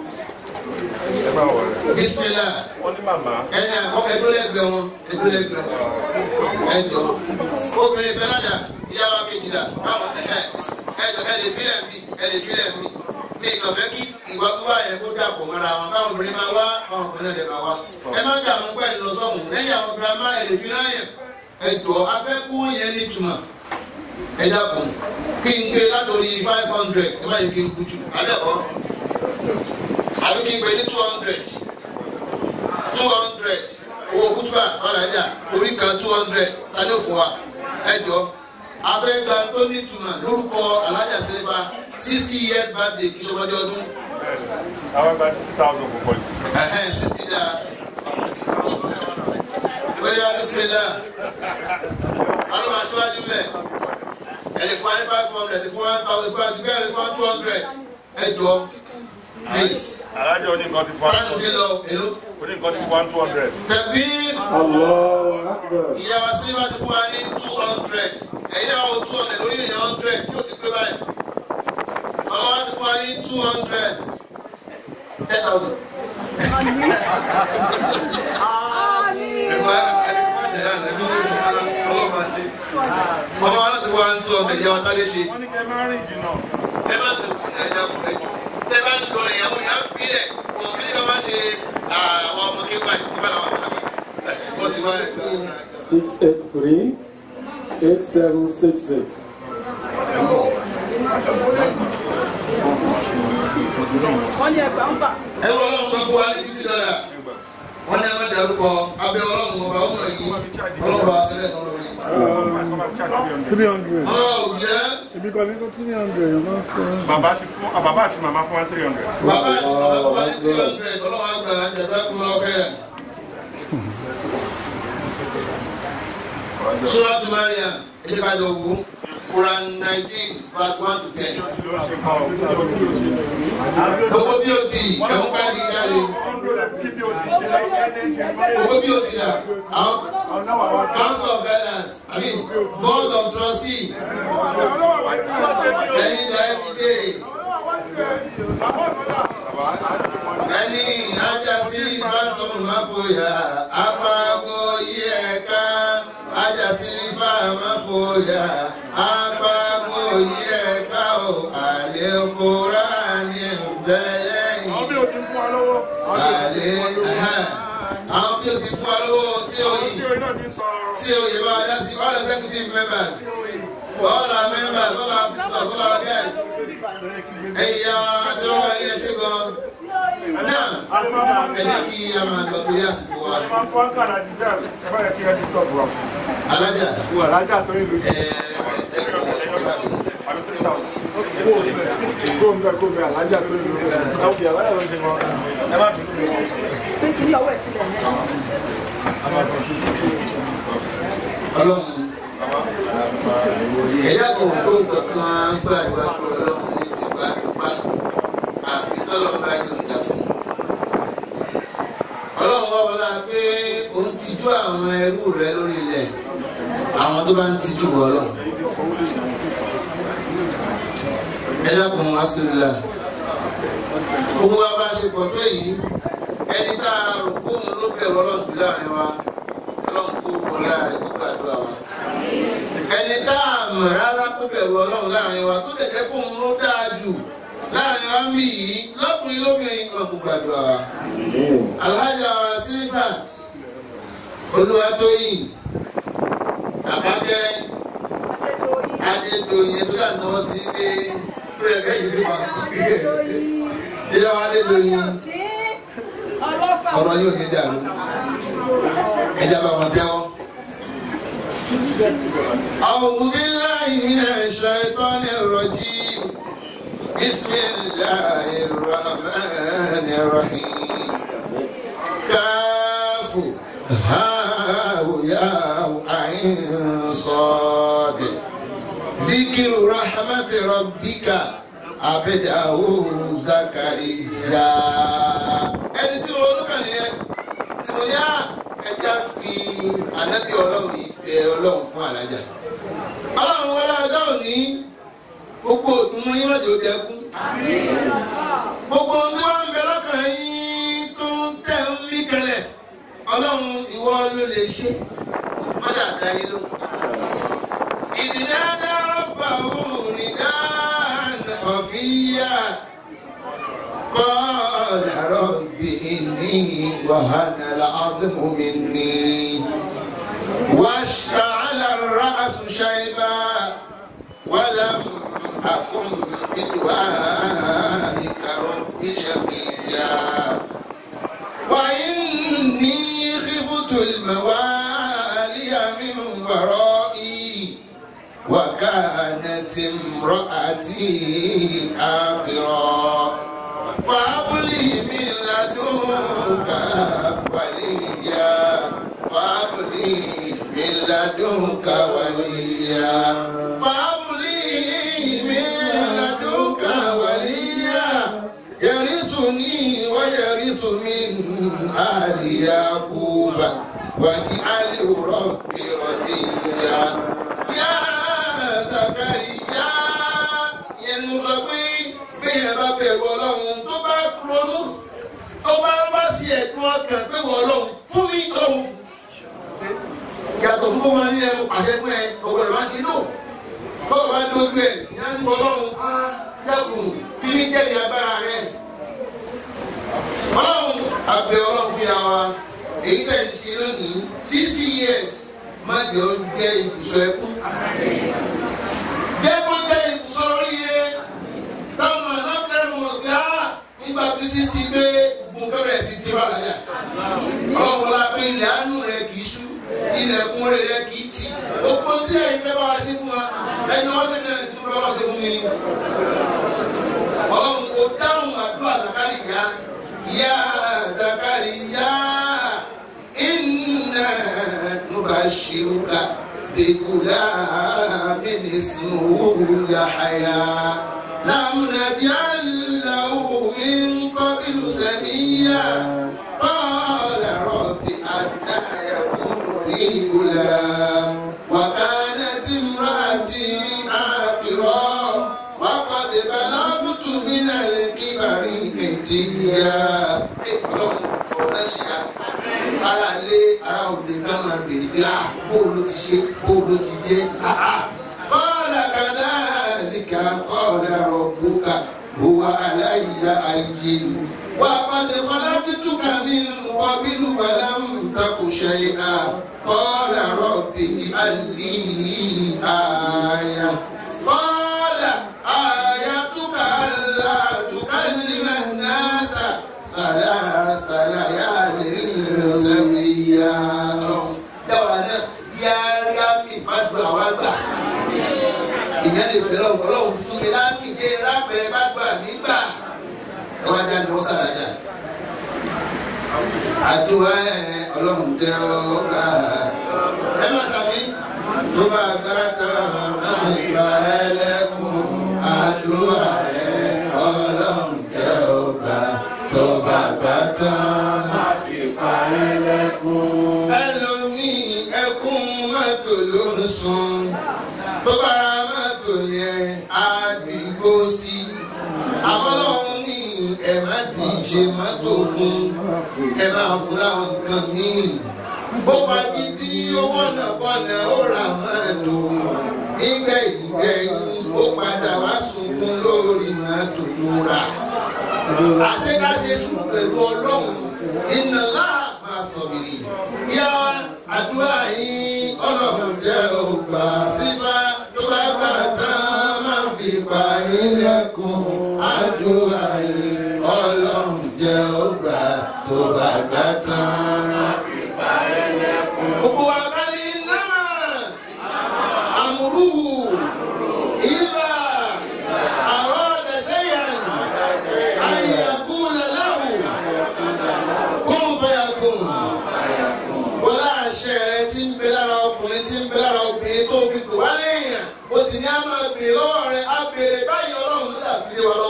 bisimilá ẹni àkọ́kọ́ ẹdúrólẹ́gbẹ̀ẹ́ wọn ẹdúrólẹ́gbẹ̀ẹ́ wọn ẹjọ obìnrin bẹ́nàdà ìyá wa kejìlá báwọn ẹjọ ẹ lè filẹ̀ mi ẹ lè filẹ̀ mi mi kàn fẹ́ kí ìwà gbígbà yẹn kó dàpọ̀ mọ́ra wọn báwọn obìnrin máa wá àwọn ọkùnrin náà lè máa wá ẹ má dà wọn pẹ́ lọ sọ́hùn lẹ́yìn àwọn girama ẹ lè fi ráyàn ẹjọ afẹ́kú yẹn nítumọ̀ ẹ dàpọ̀ kí n gbé látòrí five hundred ẹ má yẹ kí n kú jù àbẹ̀kọ́ àbí kí n gbé ní two hundred two hundred owó kútùbà fàlàjà orí kan two hundred tani ò fún wa ẹjọ afẹ́gbà tó nítumọ̀ lórúkọ alájà sílẹ̀fà sixty years birthday kí sọmọdé ọdún àwọn ẹgbẹ́ sixty thousand kò pọ̀ jù. ẹ̀hẹ́n sixty da bóyá bisimilá alùpùpù aṣíwájú mẹ́ ẹ̀lẹ́ fún wa ní five hundred ẹ̀lẹ́ fún one thousand fún wa ti bẹ́ẹ̀ ẹ̀lẹ́ fún one two hundred ẹjọ please alájọ ní nǹkan ti fún táìmù ti lọ èlò ó ní nǹkan ti fún one two hundred. tẹ̀bí. Allahu Akbar. ìyá wa sílẹ̀ ti fún wa ní two hundred ẹ̀yin náà wọ́n two hundred lórí èèyàn hundred tí ó ti pé báyìí ọmọ wa ti fún wa ní two hundred ten thousand. ọmọ wa náà ti fún wa ní two hundred ìyá wa tá lè ṣe wọ́n ní kẹ́ ẹ máa rìn jìnnà. ẹ má lè jìnnà ẹja fún ẹjọ tẹ bá ń lọ èèyàn mú yàn fílẹ̀ kò kí ká má ṣe àwọn ọmọ kéwàá ìfúnpá làwọn àgbàlagbà wọ́n ti wá ẹgbẹ́ ọ̀hún náà. Six eight three eight seven six six. ẹ wọ ọlọ́run kan fún wa ní fifty dollar wọ́n ní ẹ̀ma dàrúkọ abẹ́ ọlọ́run ọba ọmọ yìí ọlọ́run bá sílẹ̀ sọ lórí. Three hundred. ọmọ òjẹ́ Ibi kan ní kó three hundred yóò máa fún un. bàbá ti fún ah, bàbá àti màmá fún one three hundred. bàbá àti bàbá fún wa ní three hundred ọlọ́run àgbà jẹ̀sà kún lọ fẹ́rẹ̀. suratu mariam ẹ̀jẹ̀ ká jọ wò quran nineteen verse one to ten. gbogbo bí o ti ẹ̀mú ká di jáde gbogbo bí o ti rà àwọn council of elders i mean board of trustees ẹ̀yin dá ẹ dìde ẹni ajá sí ìbátan máfòyà apákó yí ẹ̀ka ajá sí ìfà máfòyà apákó yí ẹ̀ka ò àlékòrá ní ìbẹ̀lẹ́yìn àwọn bí o ti fún wa lọ́wọ́. àlé àwọn bí o ti fún wa lówó sí àwọn òyìn tí orin náà ti ń sọ. sí oyè bá dá sí all executive members all our members all our visitors all our guests ẹ̀yà àti ọ̀rọ̀ ẹ̀yẹ ṣe gan náà ẹ jẹ́ kí a máa lọ torí àsìkò wa ẹ máa fún àkàrà jíjà ẹ bá yẹ kí ẹ disturb wa. alájà wà lájà tó yẹ lójú. ẹ ẹ kú ọ̀rọ̀ mi. àbí three thousand. gómìnà gómìnà alájà tó yẹ lójú. ẹ wò bí alájà ló ń ṣe wọn. ẹ má bínú mi wọn. ọlọ́run ẹ̀yà kò tó kankan gbàdúrà tó ọlọ́run ní tipátipá àfi tọ́lọ́run bá yọ̀ǹda fún un. ọlọ́run wá wọlé pé òun tijú àwọn ẹrú rẹ lórí ilẹ̀ àwọn tó bá ń tijú wọ ọlọ́run. ẹ dákun asúlùlà gbogbo wa bá ṣe pọ̀ tó yìí ẹni tá a rò kó òun ló bẹ̀rù ọlọ́run jù láàrin wa ọlọ́run kó wọlé rẹ̀ kó gbàdúrà wa ẹni tá a mọ̀ rárá kó bẹ̀rù ọlọ́run láàrin wa tó lè jẹ́ kó òun ló dáa jù láàrin wa mí yìí lọ́kùnrin lóbìnrin ọlọ́run kó gbàdúrà wa. alhaja silifat olúwatóyìn àbájẹ́ adédọ̀yìn ẹ̀dùn àná sí pé ó yẹ kẹ́yìn tí wàá kọ́ ìyá wa adédọ̀yìn ọ̀rọ̀ yóò ní dàrú ẹ̀jẹ̀ bá wọn tẹ́wọ́. أعوذ بالله من الشيطان الرجيم بسم الله الرحمن الرحيم كاف ها يا عين صاد ذكر رحمة ربك abẹ́dàwó zakariya ẹni tí wọn olùkàn nìyẹn tí mo ní à ẹja fi ànábì ọlọ́run yìí bẹ ọlọ́run fún alájà ọlọ́run wọlé ọjọ́ òní gbogbo òdùnnú yín má jẹ́ ó dẹkún gbogbo ohun tí wọ́n ń bẹ lọ́kàn yín tó ń tẹ̀ ń mí kẹlẹ̀ ọlọ́run ìwọ ló lè ṣe má ṣàdáyé ló. ìdílé dárọ́bà òun ní dáná ọ̀fíyà قال رب إني وهن العظم مني واشتعل الرأس شيبا ولم أكن بدعائك رب شقيا وإني خفت الموالي من ورائي وكانت امرأتي آخرا فهب لي من لدنك وليا فهب لي من لدنك وليا فهب لي من لدنك وليا يرثني ويرث من آل يعقوب واجعله ربي رضيا يا زكريا yẹn mo sọ pé bẹ́ẹ̀ bá bẹ̀rù ọlọ́run tó bá ronú tó bá bá sí ẹ̀dùn ọkàn pé wọ́n ọlọ́run fún mi ọlọ́run fún. yàtọ̀ fún bóman ní ẹnu pàṣẹ fún ẹ ọ̀gbọ̀dọ̀ máa ṣe lò tọ́lọ̀ bá dójú ẹ̀ ìyá ní ọlọ́run á dẹ́kun fi ní jẹ́rìí agbára rẹ̀. ọlọ́run àbẹ̀ ọlọ́run fi yà wá èyí tẹ̀ ń ṣe lónìí sixty years má jẹ́ ọ jẹ́ ibùsọ̀ ẹkún. jẹ́ kó jẹ́ ibùsọ̀ oríire táwọn aláfẹ́rẹ́ mọ̀ gbá nígbà tí sísí gbé gun bẹ̀rẹ̀ sí dé bàlájà. ọlọ́run la pé ilẹ̀ àánú rẹ̀ kì í ṣú ilẹ̀kùn rẹ̀ kì í tì. gbogbo tí ẹ̀yin fẹ́ bá wa ṣe fún wa ẹni wọ́n ṣe náà tí wọ́n fẹ́ ṣe fún mi. ọlọ́run kò dáhùn àdúrà Zakariya yá Zakariya inna nubashiruka bigulamin ismuhu Yahya. لم نجعل له من قبل سميا قال رب أنى يكون لي غلام وكانت امرأتي عاقرا وقد بلغت من الكبر عتيا ọlọ́run fọwọ́nà ṣe ya ara lé ara òde ká máa bèrè pé ah bóòlù ti ṣe bóòlù ti jẹ́ ah ah قال كذلك قال ربك هو علي أين وقد خلقتك من قبل ولم تك شيئا قال رب اجعل لي آية قال آيتك ألا تكلم الناس ثلاث ليال سويا دوانا يا ريامي فدوا وغا ìyẹn lè bẹ̀rẹ̀ ọlọ́run fún mi lámì dé rábẹ̀rẹ̀ bá gbà nígbà ẹ wá já ní wọ́n sàrájà. àdúrà ẹ ọlọ́run tẹ ọ gbà ẹ má sàmì tó bá agbára tán máa ń gba ẹlẹ́kùn àdúrà ẹ ọlọ́run tẹ ọ gbà tó bá gbà tán máa fi pa ẹlẹ́kùn. ẹlòmíì ẹkún mọ́tò ló ń sun tó bá ra mọ́tò yẹn á dìgbò sí i. àwọn ọlọ́run ní ẹ má ti ṣe mọ́tò fún ẹ máa fún láwọn nǹkan míì. bó fagídí owó náà bọ́nà ó ra mọ́tò nígbà ìgbẹ̀yìn ó padà wá sunkún lórí mọ́tò tó rà. àṣekáṣe sùn pẹ̀lú ọlọ́run iná láà máa sọ̀bìrì. yá àdúrà yín ọlọ́run jẹ́ ògbà sífà tó bá gbà tán máa fi pa ilẹ̀kùn àdúrà yín ọlọ́run jẹ́ ògbà tó bá gbà tán. Gbogbo àgbáyé náà àmúrúhù ìlà àwọn ọ̀dẹ̀ṣẹ́yàn àyàkú lẹ́láhù kún fẹ́yà kún wọ́n láṣẹ rẹ tí ń bẹ lára ọkùnrin tí ń bẹ lára obìnrin tó fi kò wá léèyàn o sì ní a máa bèèrè lọ́wọ́ rẹ á bèèrè báyìí ọlọ́run ló ṣàfihàn wa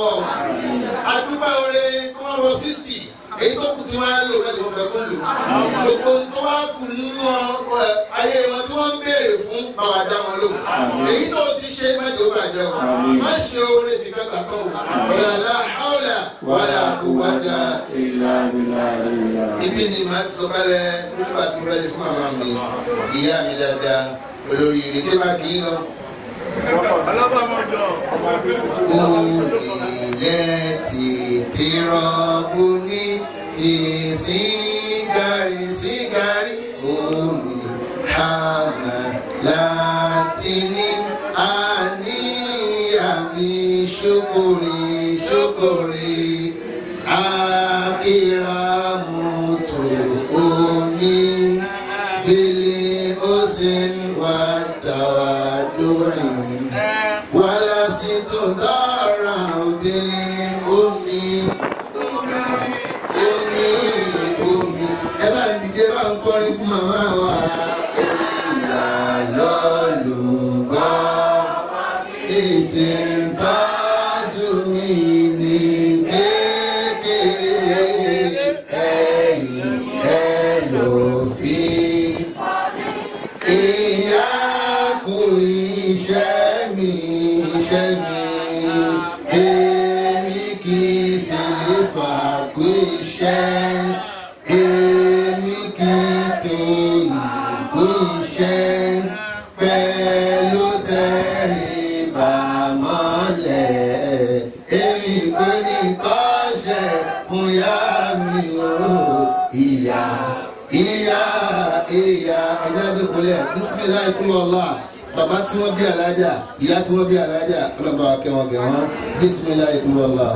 sixty èyí tó kù tí wọ́n á lò mẹ́jọ wọ́n fẹ́ kó lò gbogbo ohun tó wá kù nínú ẹ, ayé wọn tí wọ́n ń béèrè fún báwa dá wọn lò èyí tó ti ṣe mẹ́jọ bàjẹ́ o má ṣe oore fi kankan kan o wàlá hàwlà wàlá quwwata ibi ni màá ti sọ kálẹ̀ nígbà tí mo fẹ́ ṣe fún màmá mi ìyá mi dáadáa olórí ire ṣé máa kì í lọ. Ilẹ̀ títí rọ̀bù ní fi sígárì sígárì omi hàmà láti ní àníyàmí ṣókòrè ṣókòrè akíramùtò omi bílí ó sì ń wá tàwa lórí wàlá sí tó dára obìnrin omi omi omi ẹ bá ń dìde bá ń kọrin fún màmá wa. ìyá lọ́lùgbọ́ ètè ń tọ́jú mi ní kékeré ẹ̀yìn ẹ lò fi ìyá kú iṣẹ́ mi iṣẹ́ mi èmi kì í sì lè fà kú iṣẹ́ èmi kì í tó ìkú iṣẹ́ pẹ̀lú tẹríba mọ́lẹ̀ èmi kò ní kọ́ṣẹ́ fún yá mi o ìyá ìyá ìyá ẹja tó kulẹ̀ bisimilayi kúlọ̀ ọ̀la bàbá tí wọ́n bí alájà ìyá tí wọ́n bí alájà ọlọ́ba kẹwọn kẹwọn bisimilayi kúlọ̀ ọ̀la.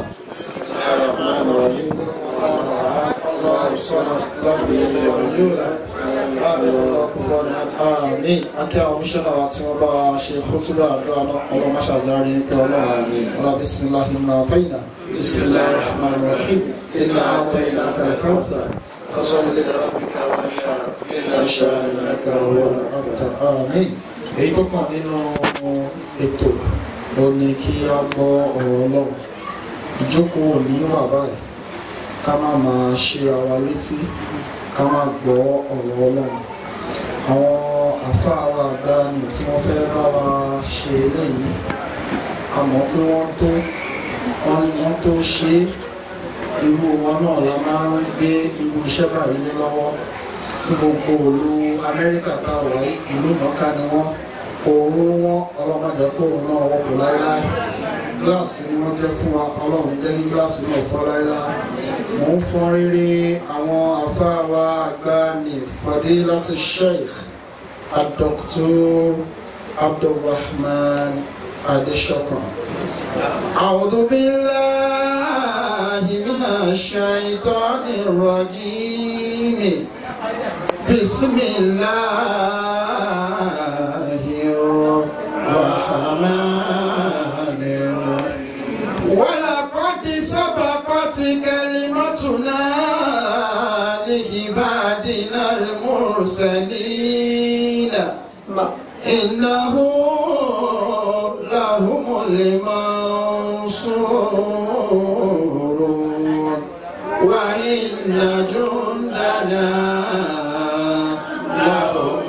Àmín. Akẹ́ àwọn oníṣẹ́lá wa tí wọ́n bá wa ṣe kótóbá àdúrà náà ọlọ́run máṣá járe ní pé ọlọ́run ọlá bisimilahi ma tayina bisimilahi rahman rahim inna atayina kalkausa fasọ́lẹ̀ lè rabbika wa nahar inna shani'aka huwa al-abtar. Àmín. Èyí tó kàn nínú ètò ó ní kí a gbọ́ ọ̀rọ̀ ọlọ́run. Ìjókòó ò ní wà báyìí ká má máa ṣíra wa létí ká má gbọ́ ọ̀rọ̀ ọlọ́run àwọn àfáà wa àgbà ni tí wọ́n fẹ́ bá wa ṣe eléyìí a mọ̀ pé wọ́n tó wọ́n tó ṣe é irú wọn náà la máa ń gbé irú iṣẹ́ báyìí lé lọ́wọ́ ní gbogbo òlu amẹ́ríkà tá a wáyé ìlú mọ́ká ni wọ́n òórùn wọn ọlọ́mọdé kó òórùn náà wọ́pọ̀ láéláé gíláàsì ni wọ́n jẹ́ fún wa ọlọ́run jẹ́ kí gíláàsì náà fọ́ láéláé mò ń fọ́n rere àwọn àfáà wa àgbà ní fadilati sheikh الدكتور عبد الرحمن أدشكر أعوذ بالله من الشيطان الرجيم بسم الله الرحمن الرحيم ولقد سبقت كلمتنا لعبادنا المرسلين إنه لهم المنصورون وإن جندنا لهم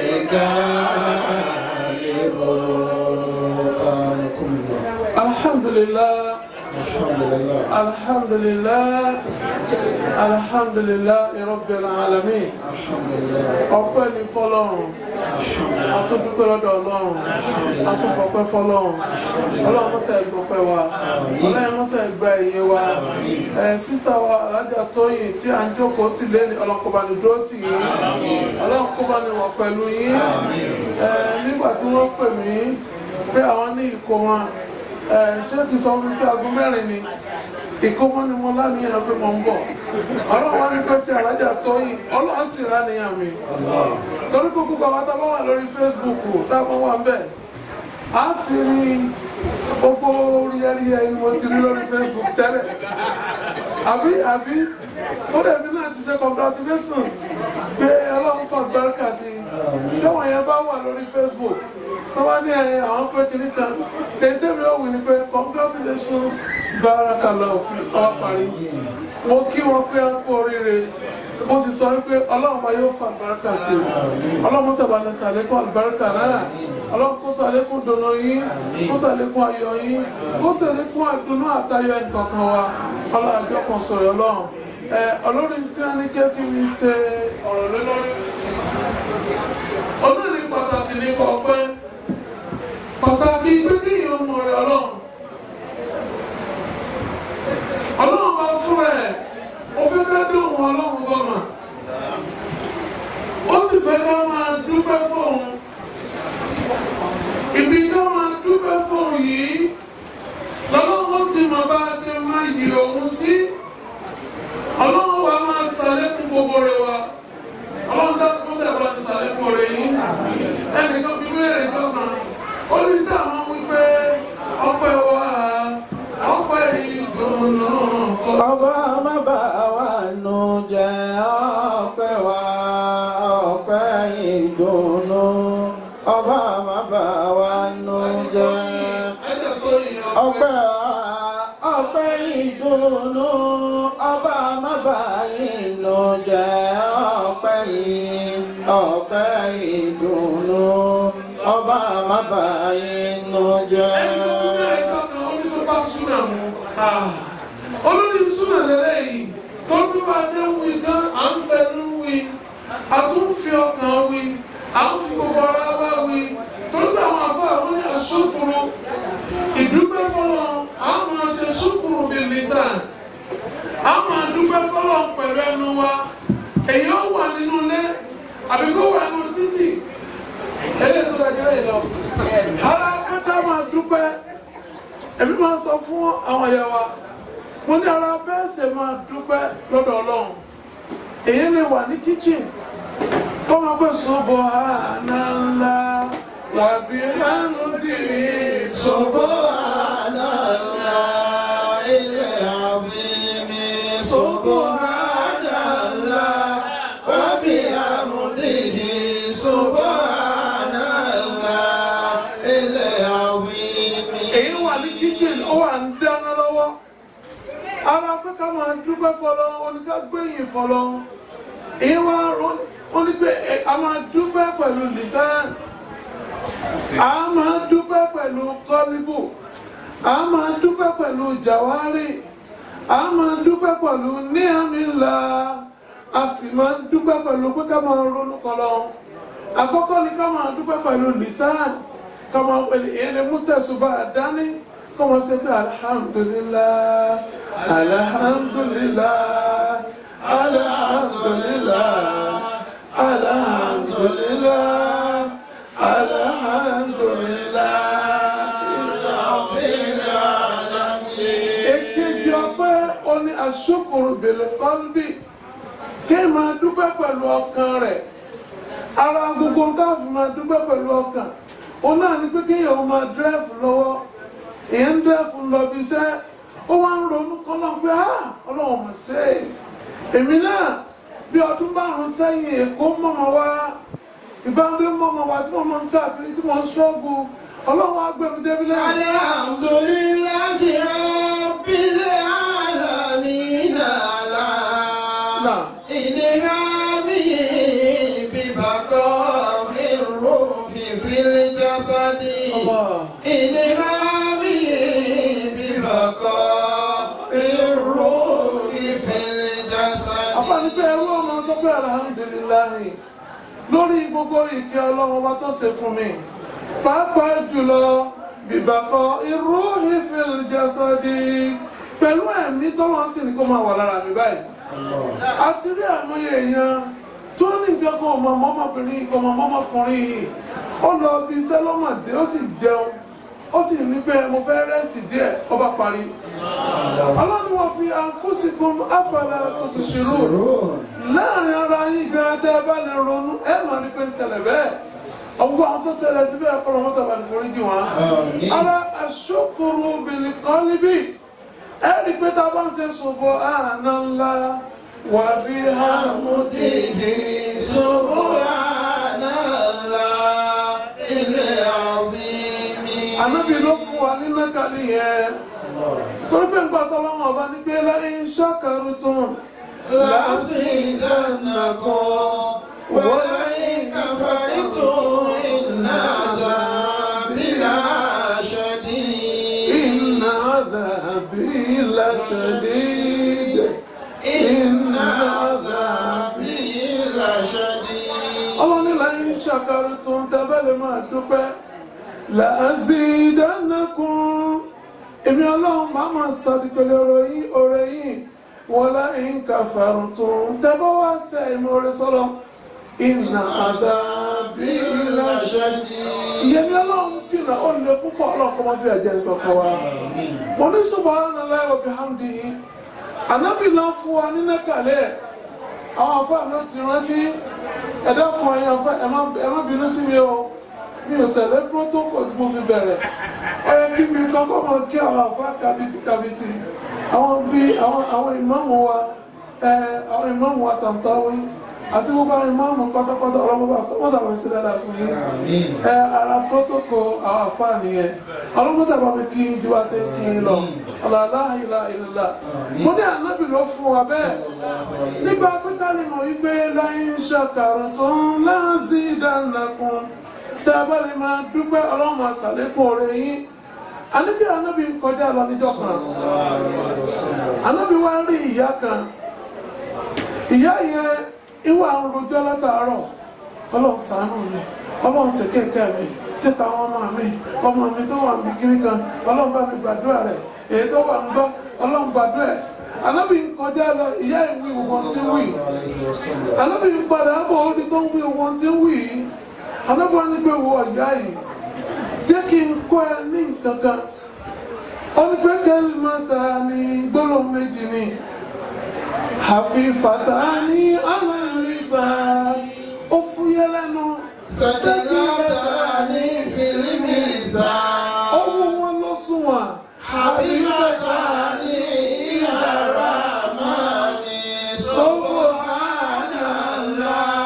الغالبون alhamdulilah الحمد لله alhamdulilah alhamdulilah rabbil alamin الحمد لله ọpẹ́ ní fọ́lọ́run atúndúpẹ́ lọ́dọ̀ Ọlọ́run atúfọpẹ́ fọ́lọ́run Ọlọ́run mọsẹ gbọpẹ́ wa Ọlọ́run mọsẹ gba iye wa ẹ sísá wa alájà tóyìn tí à ń jókòó tì lẹ́nu ọlọ́kọ̀bánì dúró tì yín ọlọ́kọ̀bánì wọ̀ pẹ̀lú yín ẹ nígbà tí wọ́n pè mí pé àwọn ní ìkómọ ẹ ṣé kìí sọ fún mi pé aago mẹ́rin ni ìkómọ ni mo láníyàn pé mo ń bọ̀ ọlọ́run wá ní pé tí alájà tóyìn ọlọ́run sì ráníyàn mi torí gbogbo bàbá tá a bá wà lórí Facebook tá a bá wà ń bẹ̀ á ti rí gbogbo ríẹ́ríẹ́ ni mo ti rí lórí Facebook tẹ́lẹ̀ àbí àbí ó dẹ̀bi náà ti ṣe congratulations pé ọlọ́run fún àgbáríkà sí i táwọn yẹn bá wà lórí Facebook tó bá ní ẹ àwọn pé kìíní kan tètè mi ò wí ni pé congratulations barakallahu fi ọ parí mo kí wọn pé a kú oríire mo sì sọ wípé ọlọ́run bá yóò fa àlùbáríkà sí i ọlọ́run sábà ní sàlékún àlùbáríkà náà ọlọ́run kó sàlékún dùnú yín kó sàlékún ayọ̀ yín kó sàlékún àdùnnú àtayọ̀ ẹnìkankan wa ọlọ́run àjọ kan sọ̀rọ̀ ọlọ́run ẹ ọlọ́run tí wọ́n ní kí kí mi ṣe ọ̀rọ̀ lé lórí olórí pàtàkì ní ọpẹ́ pàtàkì pé kí ìyẹn mọ̀ rẹ̀ ọlọ́run ọlọ́run bá fún ẹ̀ ó fẹ́ ká dé òun ọlọ́run gọ́mà ó sì fẹ́ ká máa dúpẹ́ fóun ibi ká máa dúpẹ́ fóun yìí lọ́lọ́run ti mọ̀ bá a ṣe máa yí òun sí ọlọ́run wa máa ṣàlékún gbogbo rẹ̀ wa ọlọ́run dá kó sẹ́wọ́n ti ṣàlékún rẹ̀ yìí ẹnìkan bí mẹ́rin tó kan ó ní táwọn wípé ọpẹ́ wa ọpẹ́ ìdùnnú kọ́. ọba má bà wá nù jẹ́ ọpẹ́ wa ọpẹ́ ìdùnnú ọba má bà wá nù jẹ́ ẹ̀jẹ̀ tó yin ọpẹ́ wa ọpẹ́ ìdùnnú ọba má bà inú jẹ́ ọpẹ́ yìí ọpẹ́ ìdùnnú ọba má bà inú jẹ́. olórí súnà lẹ́lẹ́ yìí tó bí wá ṣe ń wí gan à ń fẹnu wí a tún fi ọkàn wí à ń fi gbogbo ara wá wí torí pé àwọn afọ àwọn ní asúkúrú ìdúpẹ́ fọlọ́ a máa ṣe súkúrú bíi lisan a máa dúpẹ́ fọlọ́ pẹ̀lú ẹnu wa èyí ó wà nínú ilé àbí kó wà nínú títì eléyìí tó dájú lẹ́yìn lọ ara pátá máa dúpẹ́ èmi máa sọ fún àwọn ẹ̀yà wa mo ní ara bẹ́ẹ̀ ṣe máa dúpẹ́ lọ́dọ̀ ọlọ́run èyí lè wà ní kitchen kó máa pẹ́ sọ́bọ̀ àná ńlá wà bí hàmúdì Subhanallah, ilé àfihàn Subhanallah, wa bihamdihi Subhanallah, ilé àfihàn. èyí wà ní kitchen ó wà ń dáná lọ́wọ́ ara pé ká máa dúpẹ́ fọlọ́ oníká gbẹ̀yìn fọlọ́ èyí wà ó ní pé ẹ- a máa dúpẹ́ pẹ̀lú lisan a máa dúpẹ́ pẹ̀lú kọ́líbù a máa dúpẹ́ pẹ̀lú jàwárì a máa dúpẹ́ pẹ̀lú níhàmìlá a sì máa dúpẹ́ pẹ̀lú pé ká máa ronú kọlọ́ àkọ́kọ́ ni ká máa dúpẹ́ pẹ̀lú lisan ká máa pẹ̀lú ìyẹn lè mú tẹ̀sùbà dání ká máa ṣe pé alhamdulillah alhamdulillah alhamdulillah alhamdulillah alhamdulillah èkejì ọpẹ́ oní asukuru bèlè kọ́ńbì kí ẹ máa dúpẹ́ pẹ̀lú ọkàn rẹ̀ ara gbogbo tá a fi máa dúpẹ́ pẹ̀lú ọkàn òun náà ni pé kéèyàn máa dírẹ́fù lọ́wọ́ èèyàn ń dírẹ́fù lọ bí iṣẹ́ ó wá ń ronú kan náà pé ah ọlọ́run mà ṣe é èmi náà bí ọdún márùn sẹ́yìn èkó mọ̀mọ́ wá ìbáwọlé mọ̀mọ́ wá tí wọ́n máa ń káàkiri tí wọ́n ń ṣọ́gun ọlọ́run á gbẹ̀mí débi lẹ́yìn. Alhamdulillahi rabbil alamin ala Náà. inihami bibaqa'i ruhi fil jasadi Allah. inihami bibaqa'i ruhi fil jasadi. àfààní pé ẹrú ọmọ sọ pé alhamdulilayi lórí gbogbo ìkẹ́ ọlọ́run ọba tó ṣe fún mi pàápàá jùlọ bìbàkọ irú ìfìl jasadi pẹ̀lú ẹ̀mí tọ́wọ́n sì ní kó máa wà lára mi báyìí àti rí àmúyẹ èèyàn tó ní nǹkan kan ọmọ ọmọbìnrin kan ọmọ ọmọkùnrin yìí ó lọ bí iṣẹ́ lọ́mọdé ó sì jẹun ó sì ní pé mo fẹ́ rẹ́sì díẹ̀ ó bá parí ọlọ́run wọ́n fi àǹfóṣìkún àfàlà tó ti ṣòro láàrin ara yín gan tẹ́ ẹ bá lè ronú ẹ máa ní pé ń ṣẹlẹ̀ bẹ́ẹ̀ ọgbọ́n àwọn tó ṣẹlẹ̀ síbẹ̀ ẹ̀kọ́ lọ́wọ́ sábà ní foríjì wọn. ara àṣokòrò obìnrin kan níbí ẹ rí i pé tá a bá ń ṣe ṣòfò àná ńlá wà bí hàmúdìhì Subhanallah, ilé àfihàn. ànábì ló fún wa ní nákàlí yẹn torí pé nǹkan tó lọ́wọ́ ọba ní pé lẹ́yìn ṣàkàrù tó ń لأزيدنكم ولئن كفرتم إن عذابي لشديد إن عذابي لشديد إن عذابي لشديد ọlọ́ni lẹ́yìn ṣàkàrù tó ń tẹ́bẹ̀lẹ̀ máa dúpẹ́ làásìdánakùn èmi ọlọ́run máa máa sàdìpẹ̀lẹ̀ ọ̀rọ̀ yìí ọ̀rẹ́ yìí wọ́n lẹ́yìn kàfàrù tó ń tẹ́bọ̀ wá sẹ́ ìmọ̀ ọ̀rẹ́ sọ́lọ́ ìnà àdàbí làṣẹ́dì ìyẹn ọlọ́run jìnnà ó lè púpọ̀ ọlọ́run kọ́ máa fi ẹ̀jẹ̀ nǹkan wa mo ní subhanallahi wa bihamdihi ànábì náà fún wa nínú kàlẹ́ àwọn afáàmì ó ti rántí ẹ̀dá kan ẹ̀yìn afẹ́ ẹ má bínú sí mi o mi ò tẹ̀lé protocol tí mo fi bẹ̀rẹ̀ ó yẹ kí mi kọ́kọ́ mọ kí àwọn afá kabiti kabiti àwọn bí àwọn àwọn ìmáàmù wa ẹ àwọn ìmáàmù wa tàǹtàwé àti gbogbo àwọn ìmáàmù pátápátá ọlọ́mọba sọ́mọ́sàbọ̀ sí dáadáa fún yín ẹ ara protocol àwọn afá nìyẹn ọlọ́mọsàbọ̀ mi kí ju wa ṣe kí n lọ ọ̀làlá ìlà ìlà mo ní ànábì ló fún wa bẹ́ẹ̀ nígbà pípa ni mo yí pé láyé ń ṣàkàrùn tó ń láǹzí ìdánilẹ́kùn tá a bá lè máa dúpẹ́ ọlọ́run àṣàlékún ọ̀rẹ́ yín àníbi ànábì ń kọjá lọ níjọ́ kan ànábì wá rí ìyá kan ìyá yẹn ìwà ń rojọ́ látàárọ̀ ọlọ́run ṣàánú mi ọlọ́run ṣe kéèké mi ṣe táwọn ọmọ mi ọmọ mi tó wà níbi kiri kan ọlọ́run bá mi gbàdúrà rẹ̀ èyí tó wà ń gbọ́ ọlọ́run gbàdúrà ẹ̀ ànábì ń kọjá lọ ìyá ìwé wọn tí ń wì ànábì ń padà bọ̀ orí tó ń wí wọn tí ń wì yìí ànábì wọn ní pé wọ ìyá yìí jẹ́ kí n kọ́ ẹ ní nǹkan kan ó ní pé kẹ́lí mọ́ta ní gbólóhùn méjì ni àfihàn ní ànàlísà ó fúyẹ́ lẹ́nu فتناتني في الميزان ọwọ́ wọn lọ sùn wọn. حبيبتان إلى الرحمن سبحان الله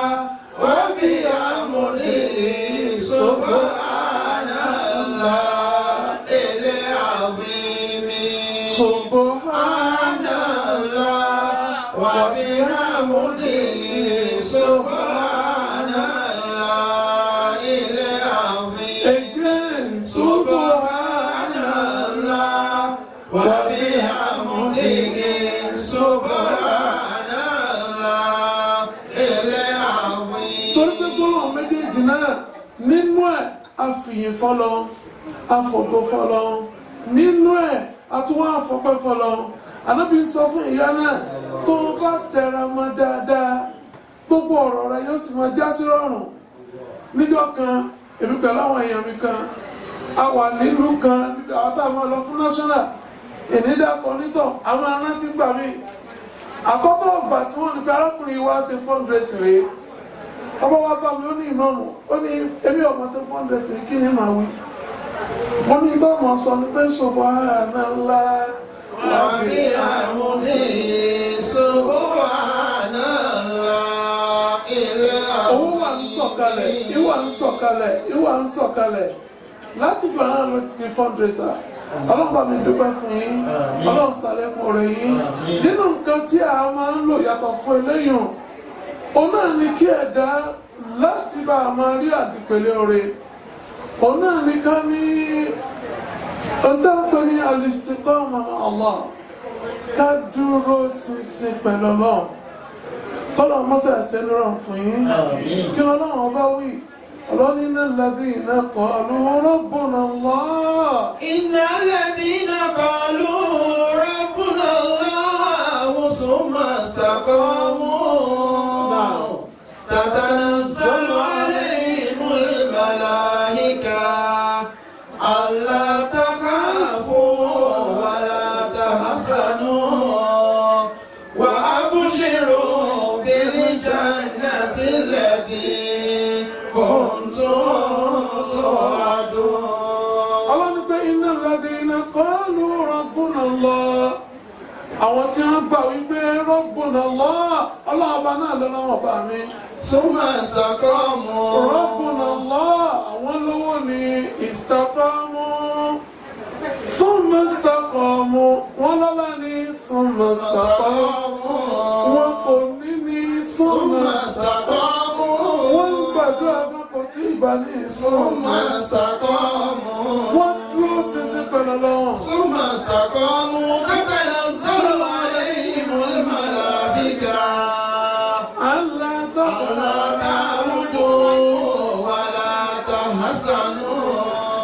وبحمده سبحان الله العظيم سبحان الله وبحمده سبحان الله العظيم again سبحان الله وبحمده سبحان الله العظيم torí pé gbólóhùn méjèèjì náà nínú ẹ̀ àfìyìn fọlọ àfọ̀gbọ́ fọlọ nínú ẹ̀ àtúwọ̀n àfọ̀pẹ́ fọlọ ànábì sọ fún ìyá náà tó o bá tẹra mọ́ dáadáa gbogbo ọ̀rọ̀ rẹ yóò sì máa já sí rọrùn níjọ́ kan èmi pẹ̀lú àwọn èèyàn mi kan a wà nílùú kan àwọn tá a máa lọ fún national ìnídàkọ nítọ̀ àwọn arántí gbà mí àkọ́kọ́ ọgbà tí wọ́n ní pé arákùnrin wa ṣe fundraising rèé ọba wa bá mi ó ní ìmọ̀mù ó ní ebi ọmọ ṣe fundraising kí ni màá wí mo ní tó mọ̀ sọ ní pé subhanallah وبحمده سبحان الله òun wà ń sọ̀kalẹ̀ ìwà ń sọ̀kalẹ̀ ìwà ń sọ̀kalẹ̀ láti gbà náà ló ti di fundraiser ọlọ́pàá mi dúpẹ́ fún yín ọlọ́run sàlẹ̀kùn rẹ̀ yín nínú nǹkan tí a máa ń lò yàtọ̀ fún eléyìí òun náà ni kí ẹ̀dá láti bá a máa rí àdìpẹ̀lẹ̀ oore òun náà ni ká ní ọ̀dọ́gbẹ́ ní al-istiqama ma'a Allah ká dúró ṣinṣin pẹ̀lú ọlọ́run kọ́lọ̀ mọ́sẹ̀ ẹ̀sẹ̀ lọ́rọ̀ fún yín kí ọlọ́run ọba wí ọlọ́ni náà lẹ́bí iná qalu rabbuna Allah إن الذين قالوا ربنا الله ثم استقاموا تتنزل عليهم الملائكة ألا تخافوا ولا تحزنوا وأبشروا بالجنة التي كنتم توعدون ọlọ́ni pé iná lẹ́bí iná qalu rabbuna Allah àwọn tí wọ́n gbà wípé rabbuna Allah ọlọ́ọ̀bá náà lọ́lọ́wọ́ bá mi ثم استقاموا rabbuna Allah àwọn lówó ni istaqamu fún mọ́sítàkọ̀ọ̀mù wọn lọ́la ní fún mọ́sítàkọ̀ọ̀mù wọn kò ní ní fún mọ́sítàkọ̀ọ̀mù wọn ń gbàdúrà wọn kò tí ì bá ní fún mọ́sítàkọ̀ọ̀mù wọn dúró sísí pẹ̀lú lọ́wọ́. ثم استقاموا تتنزل عليهم الملائكة ألا تخلع ألا تعبدوا ولا تحزنوا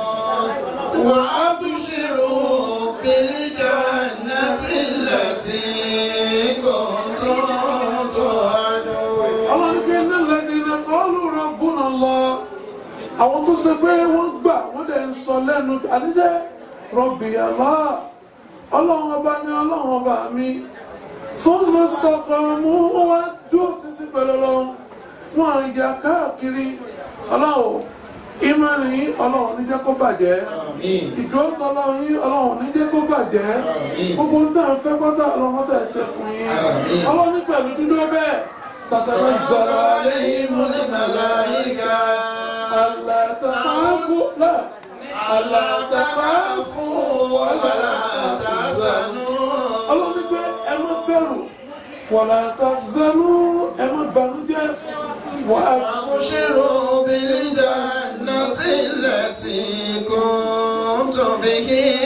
وأبشروا بالجنة التي كنتم توعدون ọlọ́run pé iná lẹ́ni iná kọ́ọ̀lù rabbuna Allah àwọn tó ṣe pé wọ́n gbà wọ́n dẹ̀ ń sọ lẹ́nu àníṣe Rabbi Allah ọlọ́run ọba ní ọlọ́run ọba mi fún mọ́sítọ́kọ̀ mú wọ́n wá dúró sísí pẹ̀lú ọlọ́run wọn à ń ya káàkiri ọlọ́run ìmọ̀rin yín ọlọ́run níjẹ́ kó bàjẹ́ آمين ìdúró tọ́lọ́run yín ọlọ́run níjẹ́ kó bàjẹ́ Àmín. gbogbo ń tàn fẹ́ pátá ọlọ́run ṣe ṣe fún yín Àmín. ọlọ́run ní pẹ̀lú dúdú bẹ́ẹ̀ تتنزل عليهم الملائكة ألا تخافوا لا ألا تخافوا ولا تحزنوا ọlọ́run ní pé ẹ má bẹ̀rù wala tahzanu ẹ má banújẹ́ wà á وابشروا بالجنة التي كنتم به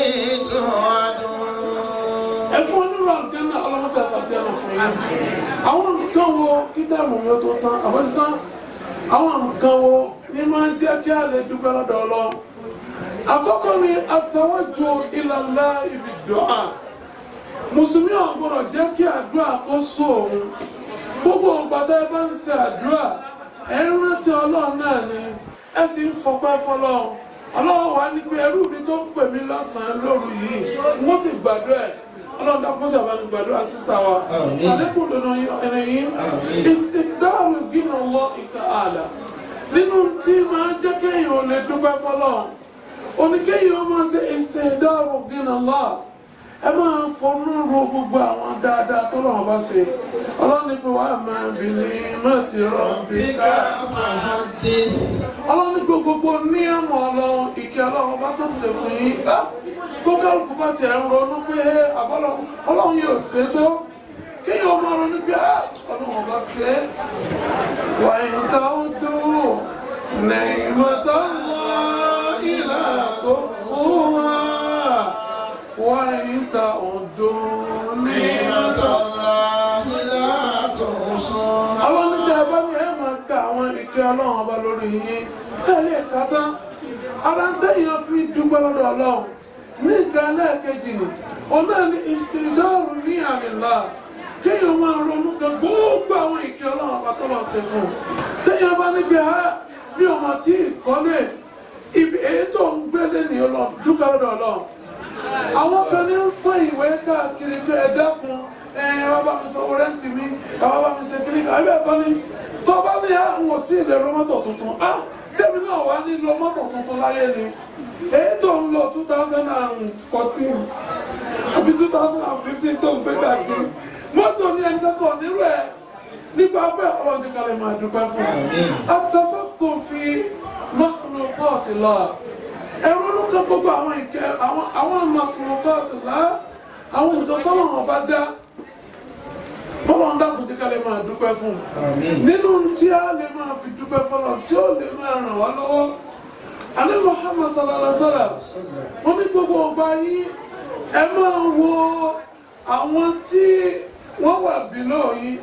توعدون ẹ fún onírò àlùjánnà ọlọ́mọṣẹ́ àṣàbíyànà fún yín àwọn nǹkan wo kíta ìmọ̀mí ó tó tán àbọ̀tí tán àwọn nǹkan wo ní máa ń jẹ́ kí a lè dúpẹ́ lọ́dọ̀ ọlọ́run àkọ́kọ́ ni àtàwọ́jọ ìlàlá ibi dùá mùsùlùmí ò gbọ́dọ̀ jẹ́ kí àdúrà kó sọ òun gbogbo ọgbàdá ẹ bá ń ṣe àdúrà ẹ ń rántí ọlọ́run náà ni ẹ sì ń fọpẹ́ fọlọ́run ọlọ́run wà ní pé ẹrú mi tó ń pè mí lọ́sàn-án lóru yìí wọ́n sì gbàdúrà ẹ̀ ọlọ́run dákún sí àbáni gbàdúrà sísá wa Àmín. àlékún dandan ẹni yìí Àmín. ìsìndáàrú gbìnà lọ ìta àlà nínú tí máa jẹ́ kéèyàn ò lè dúpẹ́ fọlọ́run oníkéyìí ó máa ṣe ìsìndáàrú gbìnà lọ ẹ máa fọnú ro gbogbo àwọn dáadáa tó lọ́wọ́ bá ṣe ọlọ́run ní pé wàá máa bì ní mọ́tì rọ̀bì بك ká فحدث ọlọ́run ní gbogbo ní ẹ̀mọ́ ọlọ́run ìkẹ́ ọlọ́run bá tó ṣe fún yín á tó kálukú bá tiẹ̀ ń ronú pé ẹ àbọ̀lọ́ ọlọ́run yóò ṣe tó kéèyàn ọmọ ronú pé á ọlọ́run bá ṣe é wà ìta ó dúró lẹ́yìn mọ́tò wá ìlà tó sún wá wà ìta ó dúró ní نعمة mọ́tò الله لا تحصى àwọn oníjà bá ní ẹ máa ka àwọn ìkẹ́ ọlọ́run ọba lórí yín ẹ lè ka tán ara ń tẹ̀yàn fi dúpẹ́ lọ́dọ̀ ọlọ́run ní ìgbà lẹ́ẹ̀kejì ni òun náà ní ìsìndáàrú ní àmìlá kéèyàn máa ronú kan gbogbo àwọn ìkẹ́ ọlọ́run ọba tó lọ sí fún un tẹ̀yàn bá níbi ha bí ọmọ tí ìkọ́lé ibi èyí tó ń gbélé ní ọlọ́run dúpẹ́ lọ́dọ̀ ọlọ́run àwọn kan ní ń fún ìwé káàkiri pé ẹ dákun ẹ wá bá mi sanwó rẹ́ǹtì mi ẹ wá bá mi ṣe kíní kan ẹbí ẹ̀kọ́ ni tó bá ní àwọn ò tí ì lè lo mọ́tò tuntun á sẹ́mi náà wá ní lo mọ́tò tuntun láyé ni èyí tó ń lọ two thousand and fourteen àbí two thousand and fifteen tó ń gbé káàkiri mọ́tò ní ẹni kẹ́kọ̀ọ́ nírú ẹ̀ nípa bẹ́ẹ̀ ọlọ́run ní kálí máa dúpẹ́ fún un àtàfẹ́ kò fi mọ́kànlá pọ́ọ̀tì lọ ẹ̀rọ ló kọ́ gbogbo àwọn ìkẹ́ àwọn àwọn mọ́kànlá pọ́ọ̀tì lá àwọn nǹkan tọ́lọ́run bá dá tọ́lọ́run dákun ní kálí máa dúpẹ́ fún un nínú tí a lè máa fi dúpẹ́ fọlọ́ tí ó lè máa ràn wá lọ́wọ́ alẹ́ Muhammad sallallahu alaihi wa sallam wọ́n ní gbogbo ọgbà yín ẹ máa wo àwọn tí wọ́n wà bílọ̀ yín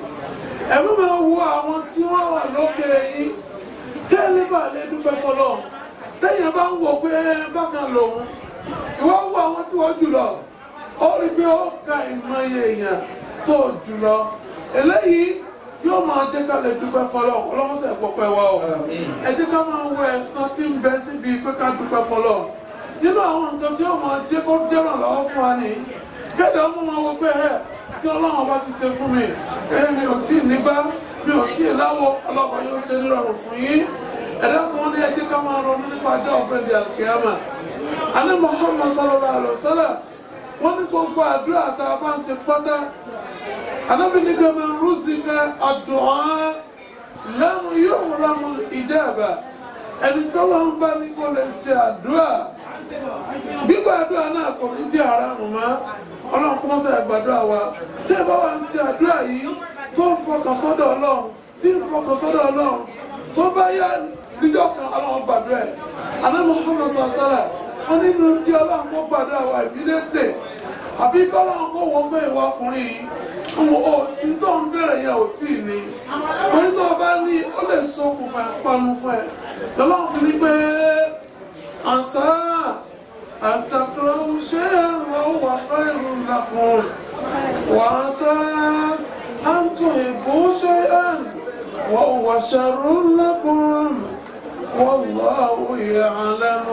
ẹ má máa wo àwọn tí wọ́n wà lókè yín tẹ́lẹ̀ bá lè dúpẹ́ fọlọ́ tẹ́yìn bá ń wò pé bákan lòun ìwọ wo àwọn tí wọ́n jùlọ ó rí pé ó ka ìmọye èèyàn tó jùlọ eléyìí yóò máa jẹ́ ká lè dúpẹ́ fọlọ́ ọlọ́mọsẹ̀ pọ̀pẹ́ wa o ẹ jẹ́ ká máa wo ẹ̀san tí ń bẹ síbi pé ká dúpẹ́ fọlọ́ nínú àwọn nǹkan tí ó máa jẹ́ kó dẹ́ràn lọ́wọ́ fún wa ni kéde ọmọ máa wo pé ẹ kí ọlọ́run bá ti ṣe fún mi ẹ mi ò tí ì nígbà mi ò tí ì láwọ ọlọ́pàá yóò ṣe nírọ̀rùn fún yín ẹ̀dá kan ní ẹ jẹ́ ká máa ronú nípa ọjọ́ ọ̀gbẹ́ni alkiyama alẹ́ Muhammad sallallahu alaihi wasallam wọ́n ní gbogbo àdúrà tá a bá ń ṣe pátá anábì ní kí ọmọ rúzìkà àdùn lẹ́nu yóò rọmù ìjẹ́bà ẹni tọ́lọ́ ń bá ní kó lè ṣe àdúrà gbígbàdúrà náà kò ní jẹ́ aráàmù mọ́ ọlọ́run kọ́ sẹ́ àgbàdúrà wa tẹ́ ẹ bá wà ń ṣe àdúrà yìí tó ń fọkàn sọ́dọ̀ ọlọ́run tí ń fọkàn sọ́dọ̀ ọlọ́run tó bá yá níjọ́ kan ọlọ́run gbàdúrà ẹ̀ àná Muhammad sọ̀sọ́lá wọn nínú kí ọlọ́run kó gbàdúrà wa ìbílẹ̀ àbí kọ́lọ́run kó wọ́n pé ìwọ ọkùnrin yìí ọmọ ọ ntọ́ ń bẹ̀rẹ̀ yẹn ò tí ì ní torí tó o bá ní ó lè ṣokùnfà panu fún ẹ lọ́lọ́run fi ní pé àṣà àtàkùrọ̀ ṣé àwọn wà fẹ́rù làkùn wà á sá àǹtò ìbò ṣe àn wà wà ṣàrò làkùn والله يعلم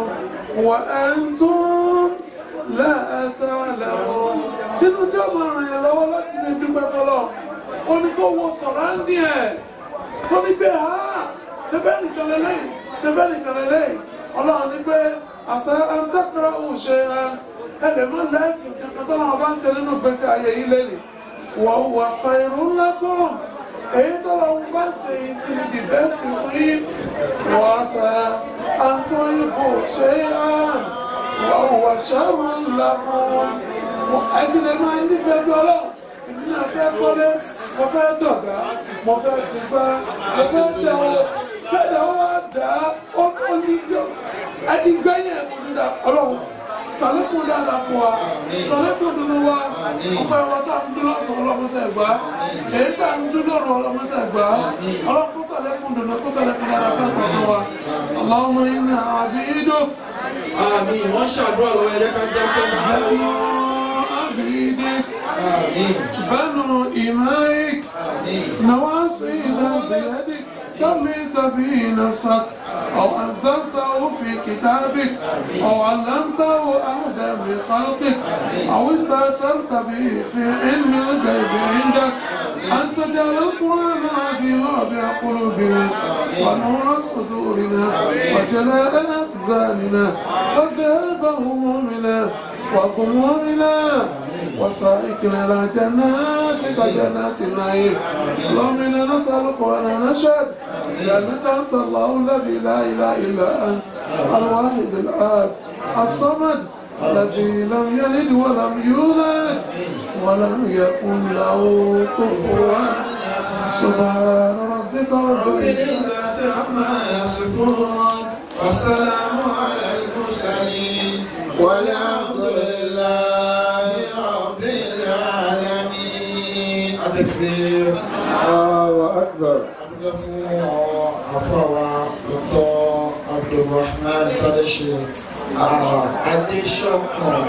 وأنتم لا تعلمون nínú tí ọmọ ràn yẹn lọ́wọ́ láti lè dúpẹ́ fọlọ́ ó ní kó wọ sọ̀rọ̀ á ní ẹ̀ ó ní pé ha ṣẹbẹ́ nìkan lélẹ́yìn ṣẹbẹ́ nìkan lélẹ́yìn ọlọ́run ní pé àṣà àǹtàkùrọ̀ ò ṣe ẹlẹ́mọ̀ láìpì kankan tó náà bá ń ṣe nínú gbèsè ayé yìí lẹ́nu wọ́n wà fa irun ńlá pọ̀ èyí tó lọ́wọ́ bá ń ṣe yìí sí the best fún yín wọ́n àṣà àǹtọ̀ ìbò ṣe wọ́n wà ṣàrù ńlá pọ̀ ẹsìn lè máa nífẹ̀ẹ́ bí ọlọ́run èmi náà fẹ́ kọ́lé mo fẹ́ dọ̀gá mo fẹ́ dìgbà mo fẹ́ dẹ̀wọ́ fẹ́ẹ̀dẹ̀ wọ́n wá dà á ó ní tí ó ẹni gbẹ́yìn ẹ̀kọ́ dídá ọlọ́run sàlékún dáadáa fún wa sàlékún dunu wa ọgbà ẹ̀wọ̀ tá a ń dúró sọ ọlọ́mọsẹ̀ gbà èyí tá a ń dúró rọ ọlọ́mọsẹ̀ gbà ọlọ́run kó sàlékún dunu kó sàlékún dáadáa fún ẹ̀kọ́ wa Allahumma inna abiduk. àmì wọ́n ṣàdúrà lọ́wọ́ ẹ̀jẹ̀ ká jẹ́ kí بنو عبيدك بنو إمائك نواصينا بيدك سميت به نفسك أو أنزلته في كتابك أو علمته أحدا من خلقك أو استأثرت به في علم الغيب عندك أن تجعل القرآن العظيم ربيع قلوبنا ونور صدورنا وجلاء أحزاننا وذهب همومنا وقمومنا وسائقنا إلى جناتك جنات النعيم اللهم إنا نسألك وأنا نشهد بأنك أنت الله الذي لا إله إلا أنت الواحد الآب الصمد الذي لم يلد ولم يولد ولم يكن له كفوا سبحان ربك رب العزة عما يصفون والسلام على المرسلين والحمد لله رب العالمين التكبير الله أكبر adúgbò fún àwọn afọwà dr abdulrahman kadeshi adesọkan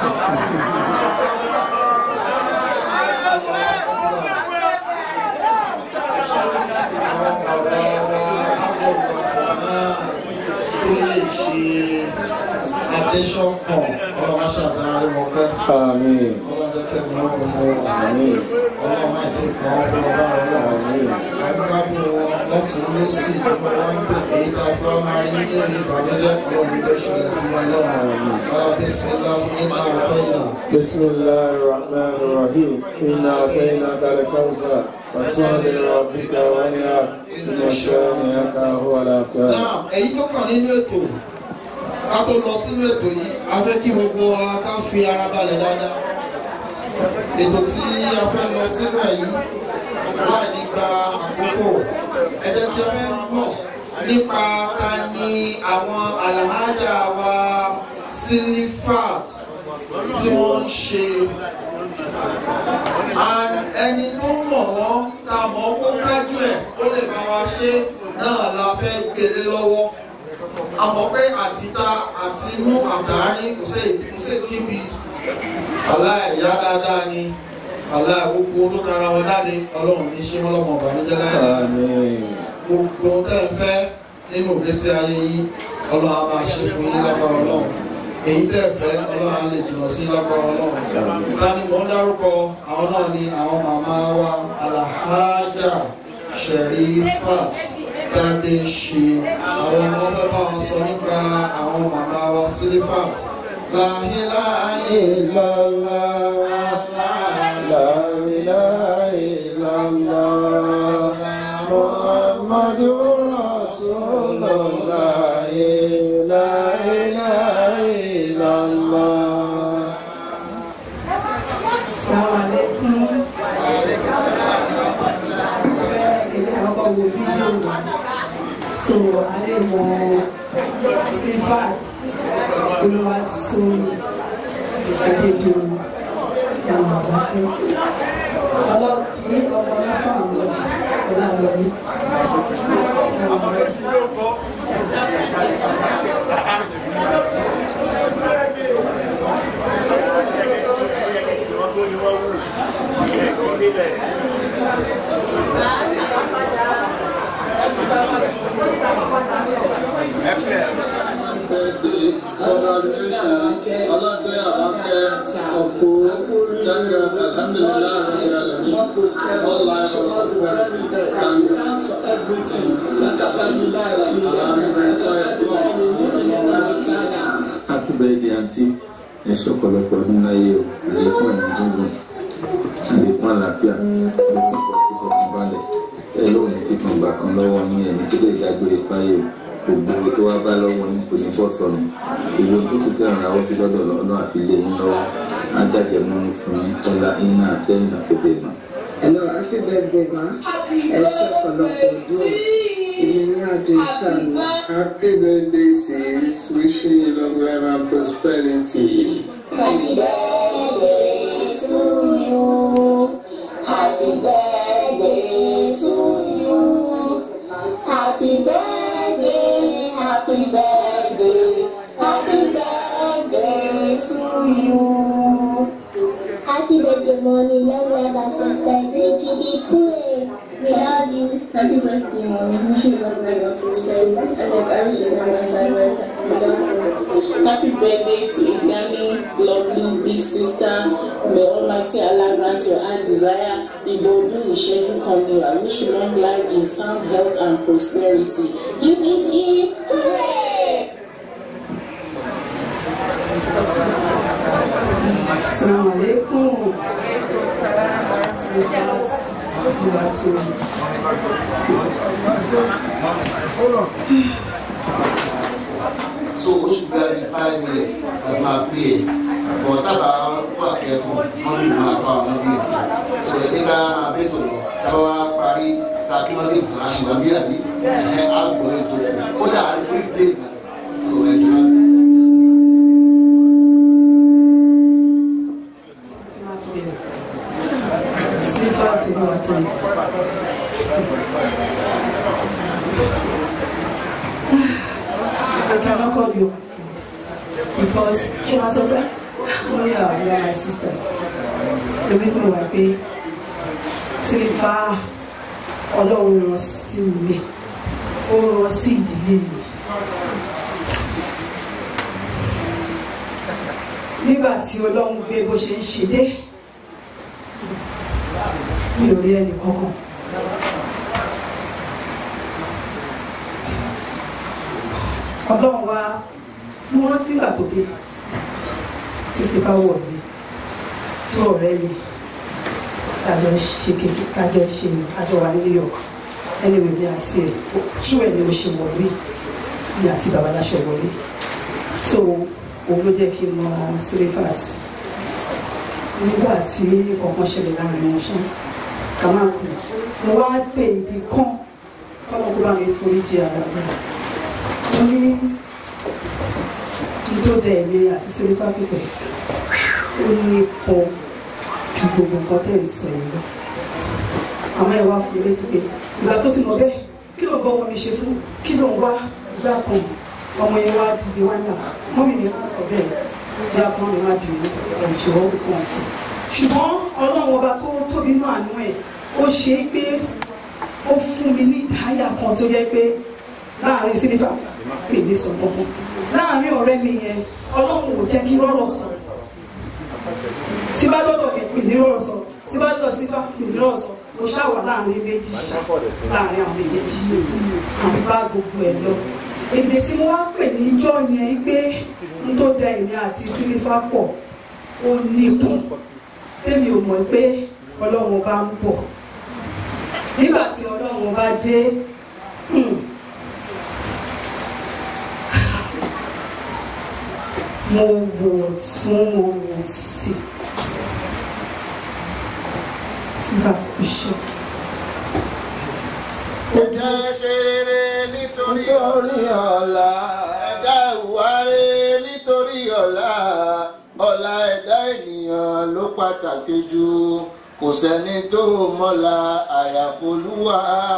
àwọn bàbá wa abdulrahman tó lè ṣe adesọkan ọlọmọṣàdáre wọn pẹ آمين ọlọdẹkẹ ni wọn kò fún wọn آمين ọlọmọ àti kan fún ọba ọlọrun آمين agbábọ̀ wọn lọ́tún lọ́sì nípa wọn tó èyí tá a fọ́ máa rí nínú ìbànújẹ́ kúrò nílé ìṣẹ̀lẹ̀ sí wọn lọ́wọ́ ọ̀la bísímilá iná àtọ́yìnà. بسم الله الرحمن الرحيم إنا أعطيناك الكوثر فصل لربك وانحر إن شانئك هو الأبتر náà èyí tó kàn nínú ètò ká tó lọ sínú ètò yìí a fẹ́ kí gbogbo wa ká fi ara balẹ̀ dáadáa ètò tí a fẹ́ lọ sínú ẹ̀ yìí láì ní gba àkókò ẹ jẹ́ kí a fẹ́ mọ̀ nípa ta ni àwọn alhaja wa silifat tí wọ́n ń ṣe and ẹni tó mọ̀ wọ́n ta mọ̀ ó kó kájú ẹ̀ ó lè bá wa ṣe náà la fẹ́ gbélé lọ́wọ́ àmọ́ pé àtìta àtinú àtàrí kò sí kò sí kíbi aláìyá dáadáa ni aláì gbogbo tó kára wọn jáde ọlọ́run ní ṣé wọn lọ́mọ ọ̀bànújẹ́ láìláì آمين gbogbo tẹ́ ń fẹ́ nínú ìgbésí ayé yìí ọlọ́run á máa ṣe fún yín lágbára ọlọ́run èyí tẹ́ ẹ fẹ́ ọlọ́run á lè jìnnà sí lágbára ọlọ́run ìdáni mò ń dárúkọ àwọn náà ni àwọn màmá wa alahaja sherifat tade ṣe àwọn ọmọ fẹ́ bá wọn sọ nípa àwọn màmá wa silifat láhìláhì lọ́lá لا إله إلا الله محمد رسول الله لا إله wo fídíò rẹ̀ so a lè mọ stefan olùwàsóyè adédọ̀rọ̀ ẹ̀wọ̀n àbáfẹ́ ọlọ́kì ọmọ mẹ́fà ọ̀lọ́ ọ̀làlọ́yé. happy birthday àǹtí ẹ ṣọ̀pọ̀lọpọ̀ ọdún láyé o àlékún ẹ̀mí gúngùn àlékún àlàáfíà àlékún ìfọkànbalẹ̀ ẹ lóun ní fífọn gbà kan lọ́wọ́ yín ẹ̀mí tí lè dágbére fáyé o gbogbo owó tó wá bá lọ́wọ́ yín kò ní bọ́ sọnù ìwé tó kù tẹ̀ràn ráwọ́ sí lọ́dọ̀ lọ́nà àfilé yín lọ́wọ́ ájájẹ múnú fún yín tọ́lá iná àti ẹ̀yìn àpètè náà. Hello, happy birthday, ma. Ẹ ṣe ọ̀pọ̀lọpọ̀ ọdún. Èmi ní àjọ ìṣàlù. Happy birthday, sis. Wishing you long life and prosperity. Happy birthday to you. Happy birthday to you. Happy birthday, happy birthday, happy birthday to you. Happy birthday, mommy. Long life and prosperity. Keep pray. We love you. Happy birthday, mommy. Wish you long life and prosperity. And like I wish you from my side, right? Happy birthday to Igami, lovely big sister. May Almighty Allah grant your heart desire. Ibodu Isheju Kondo. I wish you long life in sound health and prosperity. You need it. Hooray! Assalamu alaikum. so o ṣì gba ní five minutes ẹ máa pè é bọ̀ tábà wà kẹ́fù wọ́n lè máa pa àwọn bí èdè so ẹ ká máa bẹ́ẹ̀ tó lọ tábà wá parí tá a kí wọ́n lè tàn á ṣì máa bí àbí ẹ á gbọ́ ètò kù ó dà á lè torí pé ìgbà so ẹ jọ. Spiritual to go at all. I cannot call you because you know so bad. Oh yeah, you are my sister. The reason why pé sílífà ọlọ́run rán sí mi ó rán sí ìdílé mi. Nígbà tí ọlọ́run gbé bó ṣe ń ṣe dé mi ò rí ẹnì kankan. ọlọ́run wa mo rántí ìgbà tó dé tí sípà wọ̀ mí tó ọ̀rẹ́ mi kájọ ṣe kékeré kájọ ṣe kájọ wà ní New York anyway bí àti ẹ̀ tú ẹ̀ ni mo ṣe wọ̀ mí bí àti babaláṣọ wọlé so òun ló jẹ́ kí n mọ sílífàs nígbà tí kọ̀ọ̀kan ṣẹlẹ̀ láàrin wọn ṣá ká máa kú mo wá pè èdè kan kọ́nà kó bá mi foríjì àdájá mo ní dídó dẹ ẹ̀mí àti sílífà tó pẹ̀ ó ní ipò ju gbogbo nǹkan tẹ̀ ń sọ yìí lọ àmọ́ ẹ wá fún mi létí pé ìgbà tó ti mọ̀ bẹ́ẹ̀ kí ló ń bọ́ wọn mi ṣe fún kí ló ń wá ìyá kan ọmọ yẹn wá dìde wá náà mọ́mí mi má sọ bẹ́ẹ̀ ìyá kan mi má bìrì ẹ̀jọ̀ fún ọ̀fun ṣùgbọ́n ọlọ́run ọba tó tóbi náà àánú ẹ̀ ó ṣe é pé ó fún mi ní ìdáyà kan tó yẹ pé láàrin sílífà pèlè sọ gbogbo láàrin ọ̀rẹ́ mi yẹn ọlọ́run ò jẹ́ kí rọ́rọ̀ sọ tí bá dọ́dọ̀ yẹn pèlè rọ́rọ̀ sọ tí bá dọ́dọ̀ sífà pèlè rọ́rọ̀ sọ mo ṣàwà láàrin méjì ṣá láàrin àwọn méjèèjì àwọn bá gbogbo ẹ̀ lọ èdè tí mo wá pè ní ijọ́ yẹn pé n tó da èmi àti sílífà pọ̀ ó níkun tèmi ò mọ̀ pé ọlọ́run bá ń bọ̀ nígbà tí ọlọ́run bá dé mo wò tún mo wò sí nígbà tí ó ṣe ẹ̀dá ṣe rere nítorí nítorí ọ̀la. ẹ̀dá ìwáré nítorí ọ̀la ọ̀la ẹ̀dá ènìyàn ló pàtàkì jù kò sẹ́ni tó mọ́la àyàfolúwa.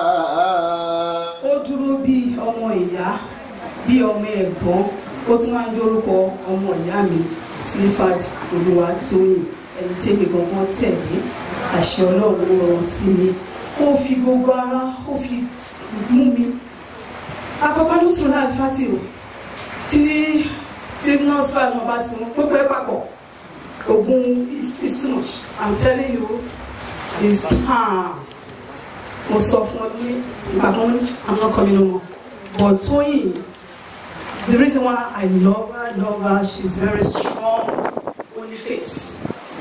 ó dúró bí ọmọ ìyá bí ọmọ ẹ̀gbọ́n ó tún máa ń jórúkọ ọmọ ìyá mi Silifat Olúwatóyìn ẹni tẹ́mi gangan tẹ̀lé àṣẹ ọlọ́run ló rọrùn sí mi ó fi gbogbo ara ó fi mú mi àkọ́kọ́ ní sùúrù náà fásitì o tí tí nọ́ọ̀sì fà náà bá ti mú gbogbo ẹ̀ papọ̀ ogun is is too much i'm telling you it's time mo sọ fún ọ ní ìgbà kan ní i'm not coming no more but Tóyìn the reason why i love her i love her she's very strong only faith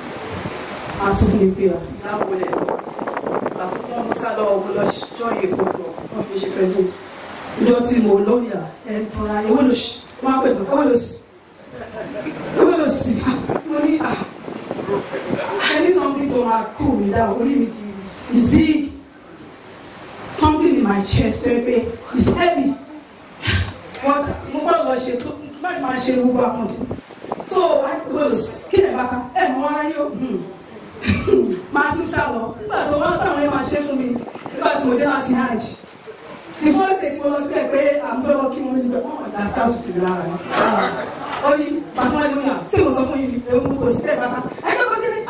máa sọ fún mi pé ìyáwó rẹ àkókò mo sá lọ mo lọ join èkó lọ wọn fi ṣe president ìjọ tí mo lórí à ẹ ń tọ́ra ewé lò sí wọn á pè mí ewé lò sí ewé lò sí mo ní à I need something to ma cool me down orí mi ti is big something in my chest ẹ pé is heavy but mo gbọ́dọ̀ lọ ṣe tó báyìí máa ṣe gbogbo àwọn ọdún so ewé lò sí kí lè bá ká ẹ mọ ara yóò máa tún sá lọ nígbà tó wá táwọn yẹn máa ṣe fún mi nígbà tí mo dé láti hajj the first day tí mo lọ síbẹ̀ pé àmúfẹ́ lọ kí wọ́n níbẹ̀ wọ́n ọ̀dà scout fi lára mi ó ní bàtà wájú mi à tí mo sọ fún yín ni ewu kò sí bẹ́ẹ̀ bàtà ẹgbẹ́ kò délé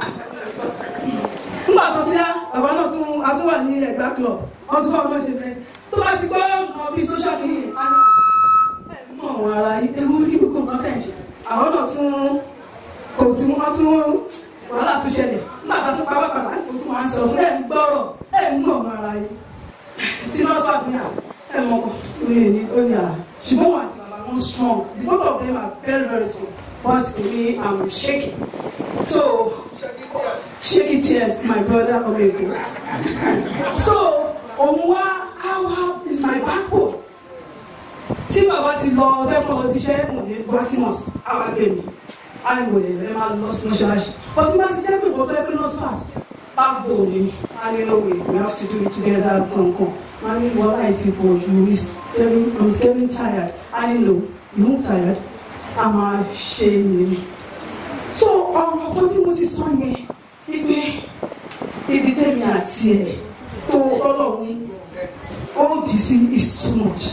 nígbà tó ti yá bàbá náà tún atúwà ní ẹgbẹ́ club wọ́n tún bá wọn náà ṣe bẹ́ẹ̀ tó bá ti gbọ́ nǹkan bíi social media ẹ̀ mọ̀ wọn ara ewu ní gbogbo nǹkan tẹ̀ ṣe àwọn náà tún kò tí wọ́n tún wàhálà tún ṣẹlẹ̀ nígbà tó tún pàápàá padà òkú máa ń sọ fún ẹ̀ ń gbọ́rọ̀ ẹ̀ ń mọ̀ wọn ara yìí tí nọ́ọ̀sì àbúrò ẹ̀ mọ̀ kàn lóye ní ó ní à ṣùgbọ́n wọn àti bàbá wọn strong the both of them are very very strong but èmi am shaking so shaky tears my brother ọmọ èkó so òun wá awa is my backbone tí bàbá ti lọ fẹ́ kọ́ lọ bí iṣẹ́ mo lè wá sí mọ̀sí àwa gbé mi àìwò lè lè máa lọ sí mọ́ṣáláṣí but tí bá ti jẹ́ pé ìwọ́n tó yẹ pé nọ́ọ̀sì fast backbone ni a ní no way we have to do it together kankan a ní wọ́n láì ti pọ̀ ju is getting i'm getting tired a ní no you won't tired a máa ṣe ni so ọ̀rọ̀ kan tí mo ti sọ yẹn wípé ibi tẹ́mi àti ẹ̀ tó ọlọ́run ó dì sí is too much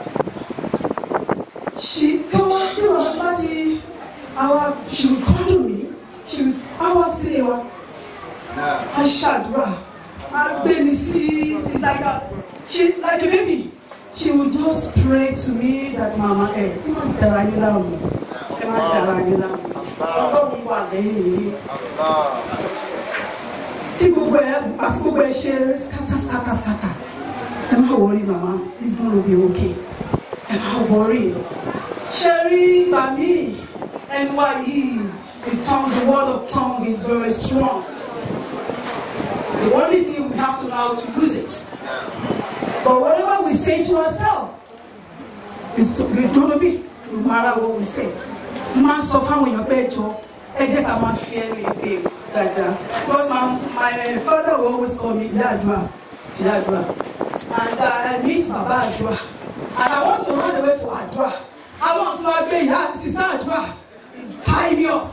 ṣì tí wọ́n tí wọ́n bá ti àwa she will cuddle me she will àwa sílé wa a ṣàdúrà a gbé mi sí ìsàgà she like a baby she will just pray to me that mama ẹ ẹ má dára yín láàmú ẹ má dára yín láàmú ọlọ́run wà lẹ́yìn yìí tí gbogbo ẹ àti gbogbo ẹ ṣe scatter scatter scatter ẹ má worry mama it's gonna be okay ẹ má worry ṣe rí ìgbà míì ẹnu wa yìí the tongue the word of tongue is very strong the only thing we have to know how to use it but whatever we say to ourselves it's it's gonna be no matter what we say máa sọ fáwọn èèyàn pé jọ ẹ jẹ́ ká máa fi ẹnu ìpè dáadáa because my my father will always call me ìyá àdúrà ìyá àdúrà and uh, I meet bàbá àdúrà and I want to run away for àdúrà I want to wá gbé ìyá àti sísá àdúrà tie me up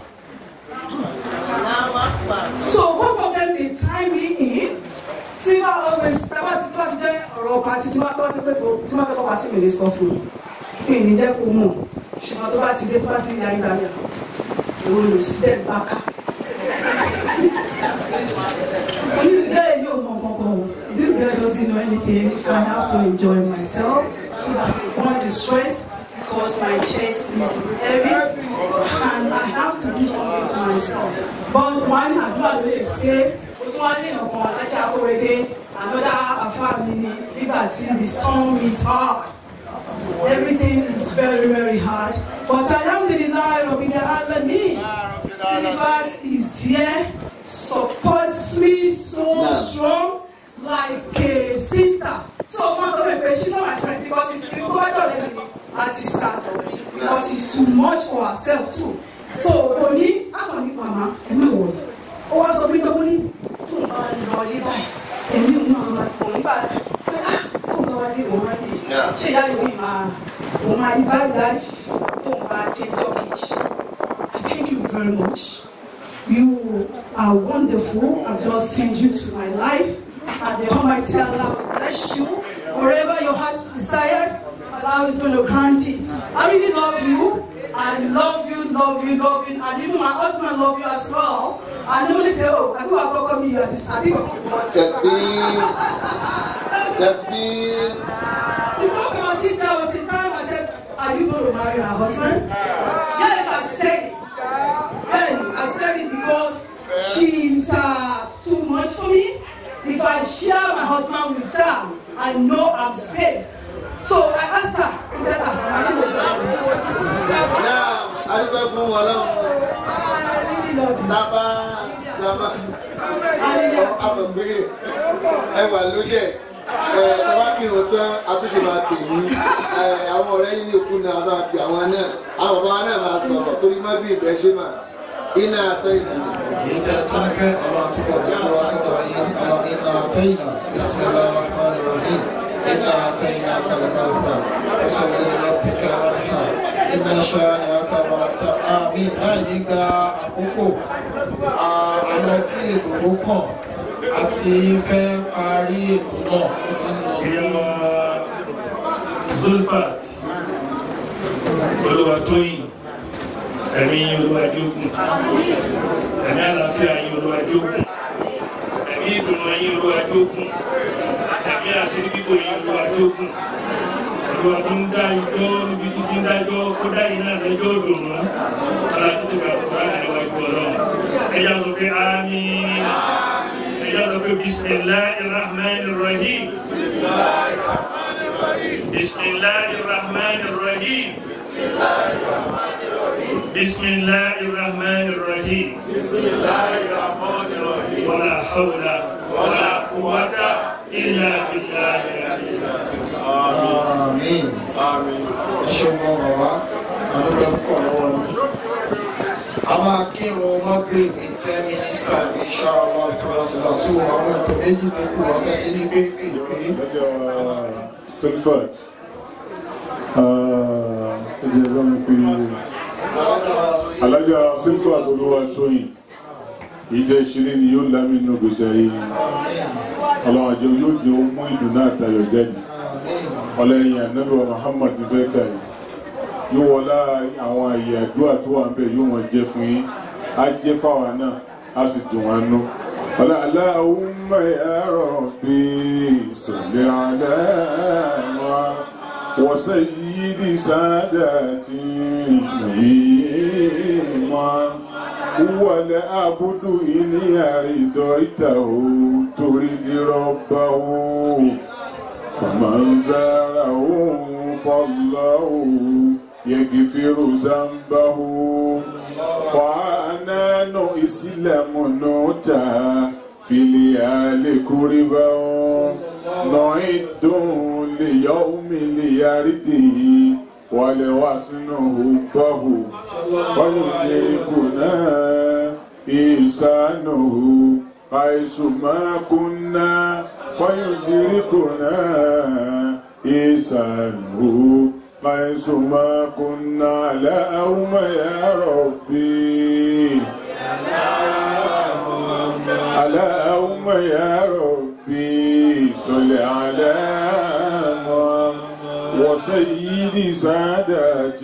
so both of them dey tie me in tí wọ́n always tí wọ́n ti tí wọ́n ti jẹ́ ọ̀rọ̀ pàtí tí wọ́n ti pé tí wọ́n fẹ́ kọ́ pàtí mi lè sọ fún un fún ìní jẹ́ kó mọ̀ ṣùgbọ́n tó bá ti dé tó bá ti rí ayé gbàgbà èwo lò sí dẹ́ bákà. onídìrí yóò mọ kankan o this girl doesn't know anything I have to enjoy myself so that to burn the stress because my chest is heavy and I have to do something to myself but wọ́n ní àdúrà ló lè ṣe o tún wá ní ọ̀kan alájà akórèdé another afáàmì ni nígbà tí the storm is hard. Everything is very, very hard. But Alhamdulillah, Rabbil Alamin, Silifat is here, supports me so strong, like a sister. So, Mama, she's not my friend because it's people I don't let me at because it's too much for herself too. So, Oni, I'm on Mama, and my word. Oh, I saw me double tó ń bá lọ ní báyìí èmi ò náà máa pọ̀ nígbà pé ah tó ń bá wá bá dé òun máa dé ṣé ìyá yòówì máa òun máa yí báyìí láì tó ń bá dé jọ́kejì I thank you very much you are wonderful and God send you to my life and the Almighty Allah will bless you wherever your heart desired Allah is going to grant it I really love you I love you love you love you and even my husband love you as well I normally say oh I go and talk me you are this abi go but Tẹ̀bí. we talk about it there was a time I said are you going to marry her husband yes I said it then I said it because she's uh, too much for me if I share my husband with her I know I'm safe so I asked her I said ah I didn't know Náà adúgbò fún wọn lọ́wọ́. Tábà tábà àmọ̀ pé ẹ wà lóye ẹ ẹ wá kí n tán àtúnṣe máa pè yín ẹ àwọn ọ̀rẹ́ yín ní òkú náà máa pè àwọn náà àwọn bàbá náà máa sọ̀rọ̀ torí má bí ìbẹ́ ṣe mà iná àtọ́ ìlú. إذا تنفع الله تبارك وتعالى الله إنا أعطينا بسم الله الرحمن الرحيم إنا أعطيناك الكوثر فصل لربك وانحر إن شانئك مرتب آمين láìníga àkókò a lọ sí ètò tó kàn àti fẹ́ parí ètò náà ó ti ń lọ sí. zulfat olùwàtóyìn ẹ̀mí olùwàjógún ẹ̀mí àlàáfíà yín olùwàjógún ẹ̀mí ìdùnnú yín olùwàjógún ẹ̀mí àṣírí bíbò yín olùwàjógún olùwà tó ń dá ijó níbi títí ń dá ijó kó dá yín náà lẹ́jọ́ òdòdó ọ̀la títí bá kúrò láti ẹ̀wá ìgbọ̀ ọlọ́run ẹ̀yà sọ pé àmín ẹ̀yà sọ pé bisimilahi rahman rahim. بسم الله الرحمن الرحيم بسم الله الرحمن الرحيم بسم الله الرحمن الرحيم ولا حول ولا قوة إلا بالله العلي Àmín. Àmín. Ṣé mo rọ̀ wá? Àdúgbò pọ̀ lọ́wọ́ mi. A máa kírun Magrib ní ten minutes time inshallah kọ́lọ́sílá tó àwọn ètò méjì tó kù wọ́n fẹ́ sí ní pépè pé. Sulfat. Ẹ jẹ́ bá mi pé alájà Sulfat olúwa tóyìn. Ìjẹ́ ìṣeré ni yóò lámì nínú gbèsè ayé yìí. Ọlọ́run àjọ yóò jẹ́ ohun mú ìdùnnú àtayọ̀ jáde. Ọlẹ́yin ànábì wa Muhammad fẹ́ kà yìí. Yóò wọlá àwọn àyè àdúrà tó wà ń bẹ̀ yóò wọ́n jẹ́ fún yín. Á jẹ́ fáwa náà, á sì dùn wá nú. Ọlá Allahumma ya Rabbi salli ala وسيد ساداتي إمام هو العبد إن أرضيته تريد ربه فمن زاره فالله يغفر ذنبه فعنان إسلام نوتا في ليال كربا نعد ليوم ليرده ولوسن حبه فيدركنا إحسانه حيث ما كنا فيدركنا إحسانه حيث ما كنا على أوم يا ربي على أوم يا ربي صل على محمد وسيد سادات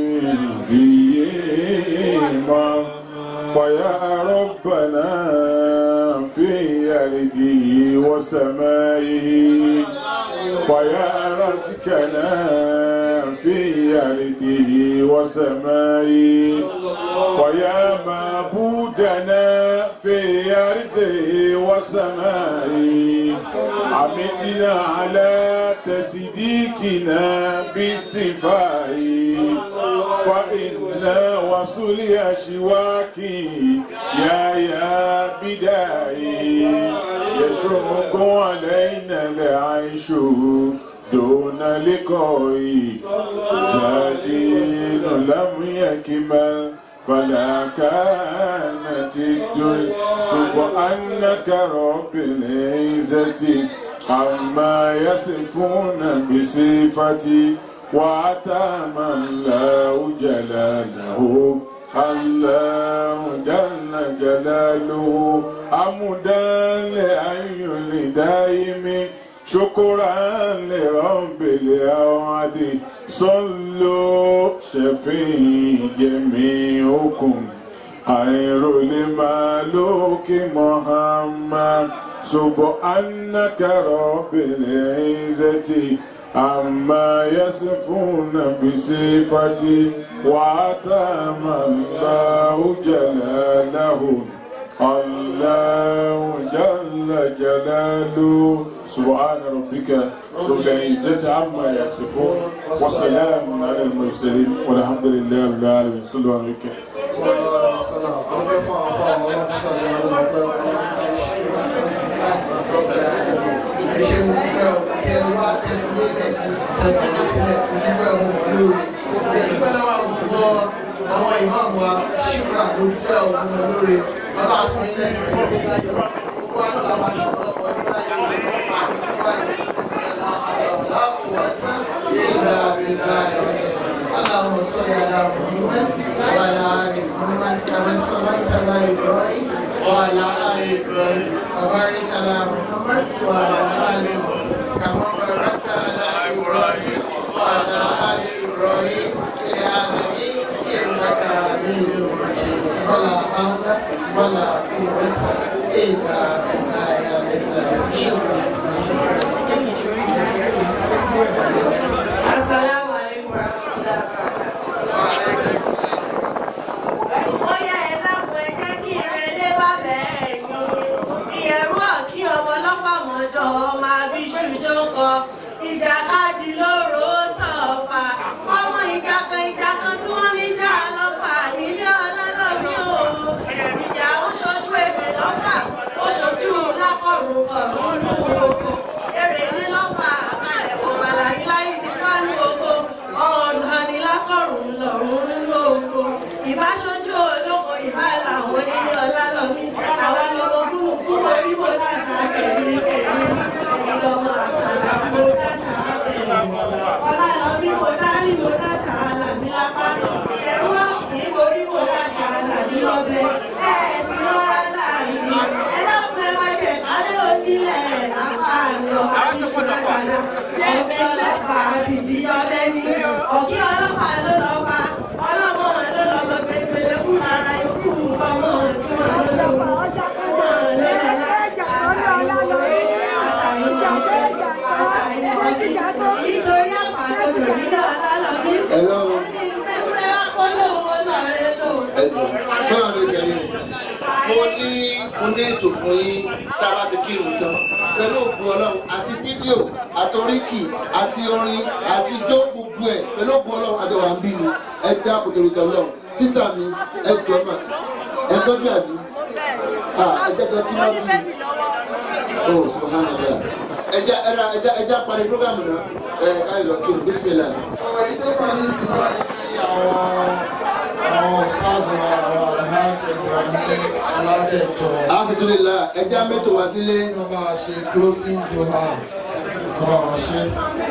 الإمام فيا ربنا في أرضه وسمائه فيا رزقنا في أرضه وسمائه فيا معبودنا في أرضه وسمائه عمتنا على تصديقنا باستفائه فإنا وصل أشواكي يا يا بدائي يشرق علينا العيش دون لقائي زادين لم يكمل فلا كانت الدنيا سبحانك رب العزة عما يصفون بصفتي وأتم الله جلاله الله جل جلاله أمدا لأي لدائم شكرا لرب الأوعد صلوا شفي جميعكم خير الملوك محمد سبحانك رب العزة عما يصفون بصفتي وأتم الله جلاله الله جل جلاله سبحان ربك رب العزة عما يصفون وسلام على المرسلين والحمد لله رب العالمين صلوا على النبي àwọn ìmáàmù wa ṣùgbọ́n àdójútó àwọn ọmọ olóore bàbá àti ilé ìsìn tó ti láyọ̀ gbogbo àná làwọn aṣọ ọlọ́pàá ọdún láyọ̀ ọ̀pá àdúgbò اللهم صل على محمد وعلى ال محمد كما صليت على ابراهيم وعلى ال ابراهيم وبارك على محمد وعلى ال محمد كما باركت على ابراهيم وعلى ال ابراهيم في العالمين انك حميد مجيد ولا حول ولا قوه الا بالله العلي شكرا Assalamu alaikum warahmatullahi wabarakatuh. Ó yá ẹ dákun ẹ jẹ́ kí ìrẹ̀lẹ̀ bá bẹ̀ẹ̀ yín. Ìyẹ̀rú ọ̀kí ọmọ lọ́fàmọ́jọ́ máa bí ṣùjọ́ kọ. Ìjàkadì lóró tọ̀fà. Ọmọ ìjà kan ìjà kan tí wọ́n ní jà lọ́fà nílé ọlọ́lọ́mí o. Ìjà ó ṣojú ebè lọ́fà, ó ṣojú lákọ̀rùn kọ̀rùn lóhùn oko. Èrè ní lọ́fà àkàlẹ̀ wò bàlá ní láyé ní pánú oko. Ọ̀nà ní lákọ̀rùn lọ́rùn nínú oko. Ìbáṣojú olóko ìbá làwọn onílé ọlọ́lọ́mí. Àwa lọ́mọ kúrú kúrú orí mo dáṣà kẹ̀lé kẹ̀lé. Ẹ̀yin lọ́mọ àkàlà tí mo dáṣà kẹ̀lé. Ọlọ́lọ́mí mo dárí mo dáṣà làmí lápá. Ìyẹ̀rú ọ̀kì borí mo dáṣà làmí lọ́bẹ̀. Ẹ̀ ti rọra láàrin. Ẹ lọ́pẹ́ máa jẹ̀ kálé òjìlẹ̀ lápá mi ọ̀ àti ṣùgbọ́n ọ̀kí ọlọ́pàá àbìdí ọbẹ̀ ní. Ọ̀kí ọlọ́pàá ló lọ́pàá. Ọlọ́mọ ló lọ́mọ pépélé kú lára yòókù ọmọ tí wọ́n ló lọ́wọ́. Ọmọ lẹ́lẹ̀ láti àṣà ìwòye, àṣà ìwòye, àṣà ìwòye. Nítorí àfàkọ́jọ nílò ọlọ́lọ́mí. Hello. Ẹgbẹ́ olówó lọ́rẹ́ lò. fún àwọn ìkẹrin mo ní mo ní ètò fún yín tá a bá ti kírun tán pẹ̀lú òkú ọlọ́run àti fídíò àti oríkì àti orin àti ijó gbogbo ẹ̀ pẹ̀lú òkú ọlọ́run àjọ wà ń bí ni ẹ dá kòtòrò ìtọ́ ọlọ́run sísá mi ẹ jọ mà ẹ tọ́jú àbí ẹ jẹ́ kí wọ́n bí o subhanallah ẹja ẹja ẹja ẹja parí programu náà ẹ káyọ̀ lọ kírun bisimilah. ọ̀rọ̀ yìí tó kàn ní sí wa ní àwọn àwọn ṣáàdùn àwọn alhaji ibrahim aládẹ́jọ. alhamdulilah ẹja mẹ́tò wá sílé. wọ́n bá a ṣe closing doha wọ́n bá a ṣe.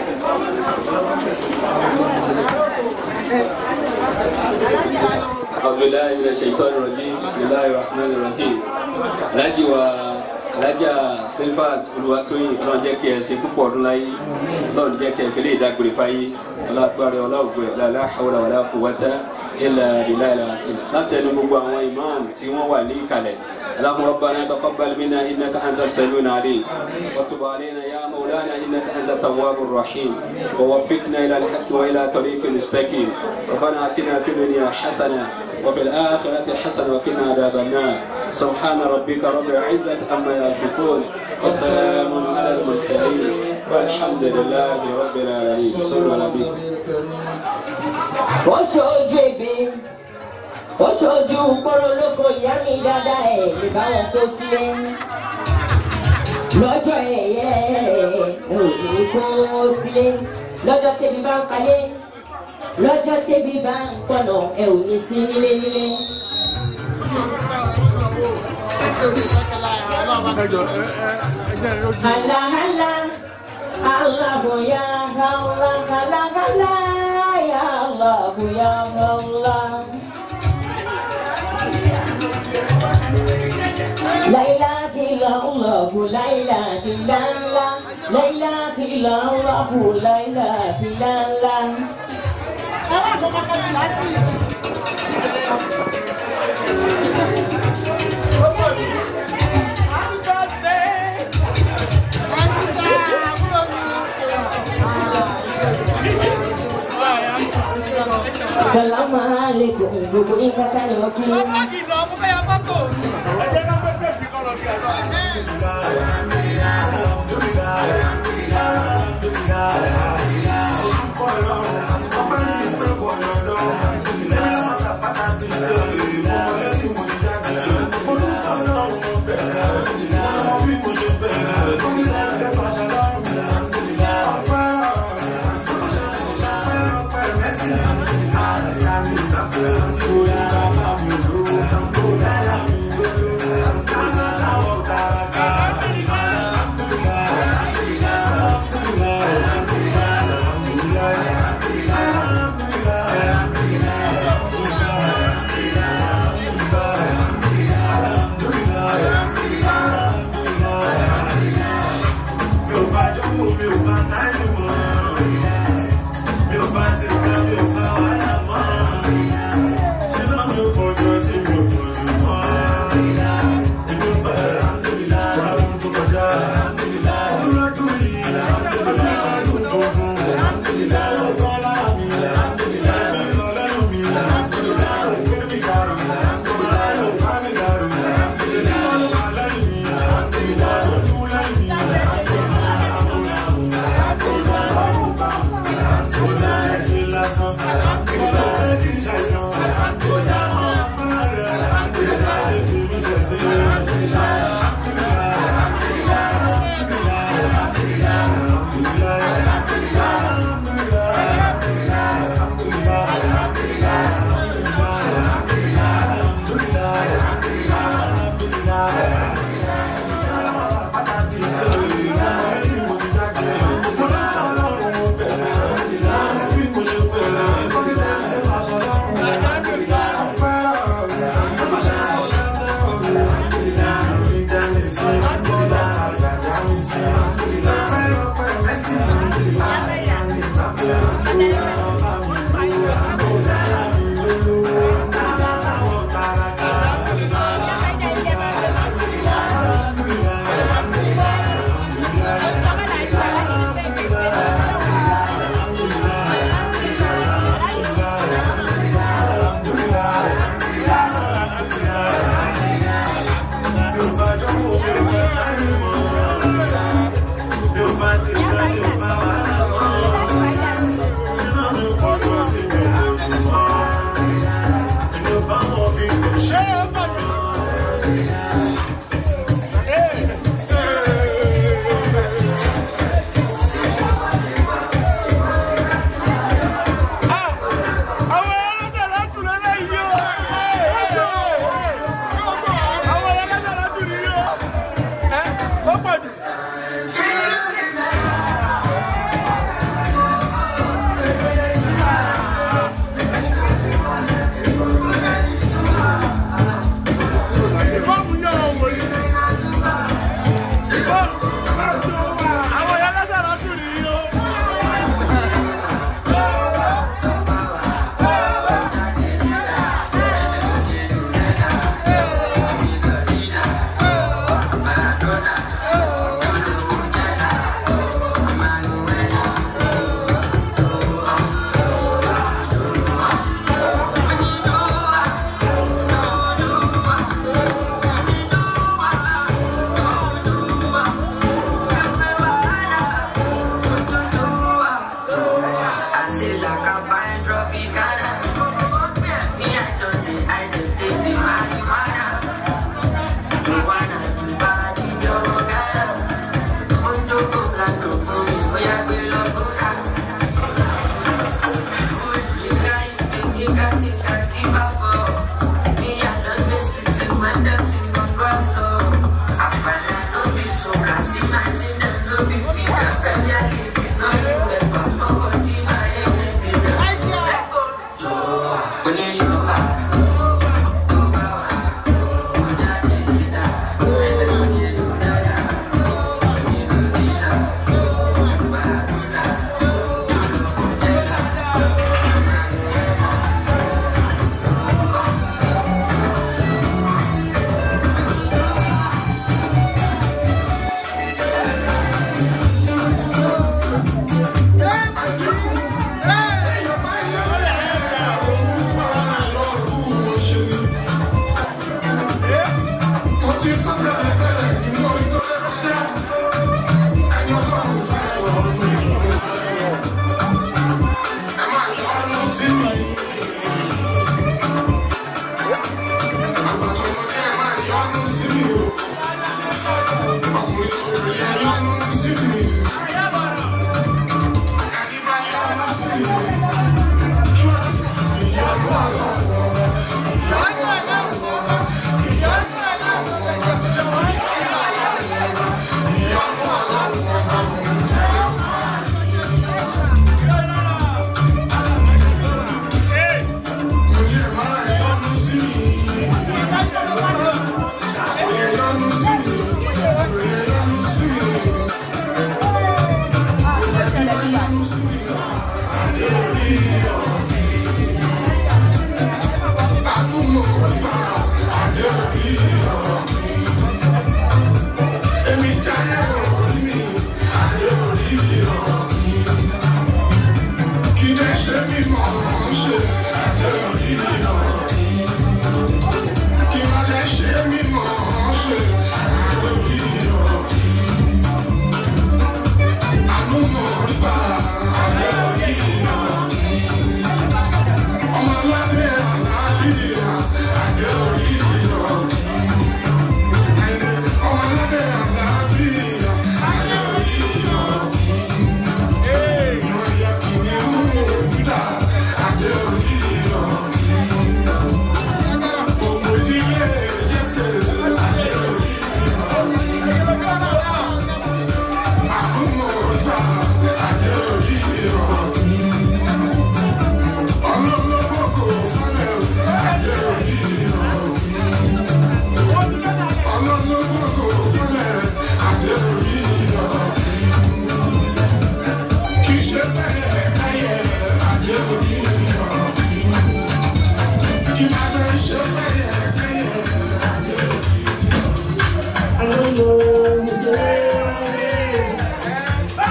أعوذ بالله من الشيطان الرجيم بسم الله الرحمن الرحيم alájí wa alájà silvat olùwàtòyìn náà jẹ́ kí ẹ ṣe púpọ̀ ọdún láyé lọ́ọ̀dún jẹ́ kí ẹ fi lè dágbére fáyé ọlọ́àgbára ọlọ́ọ̀gbẹ́ ọ̀làlá àwòrán ọ̀là kùwátá ilà ìlà ìlà àti látẹnu gbogbo àwọn imam tí wọ́n wà ní ìkàlẹ̀ اللهم ربنا تقبل منا انك انت السميع العليم وتب علينا يا مولانا انك انت التواب الرحيم ووفقنا الى الحق والى طريق مستقيم ربنا اتنا في الدنيا حسنه وفي الاخره حسنه وقنا عذاب النار سبحان ربك رب العزه عما يصفون وسلام على المرسلين والحمد لله رب العالمين صلوا على النبي ó ṣojú ebi ó ṣojú kórólókò ìyá mi dáadáa ẹ̀ lè bá wọn kó sílé lọ́jọ́ ẹ̀yẹ ẹ̀ ò ní kó sílé lọ́jọ́ tẹ́bi bá ń palẹ̀ lọ́jọ́ tẹ́bi bá ń pọ̀nà ẹ̀ ò ní sí nílé nílé. Allah Allah. Allah ya Allah kala kala ya Allah ya Allah La ilaha illallah la ilaha illallah La ilaha illallah la ilaha illallah Salamu alaikum gbogbo ìkàtà ni wọ́n kí.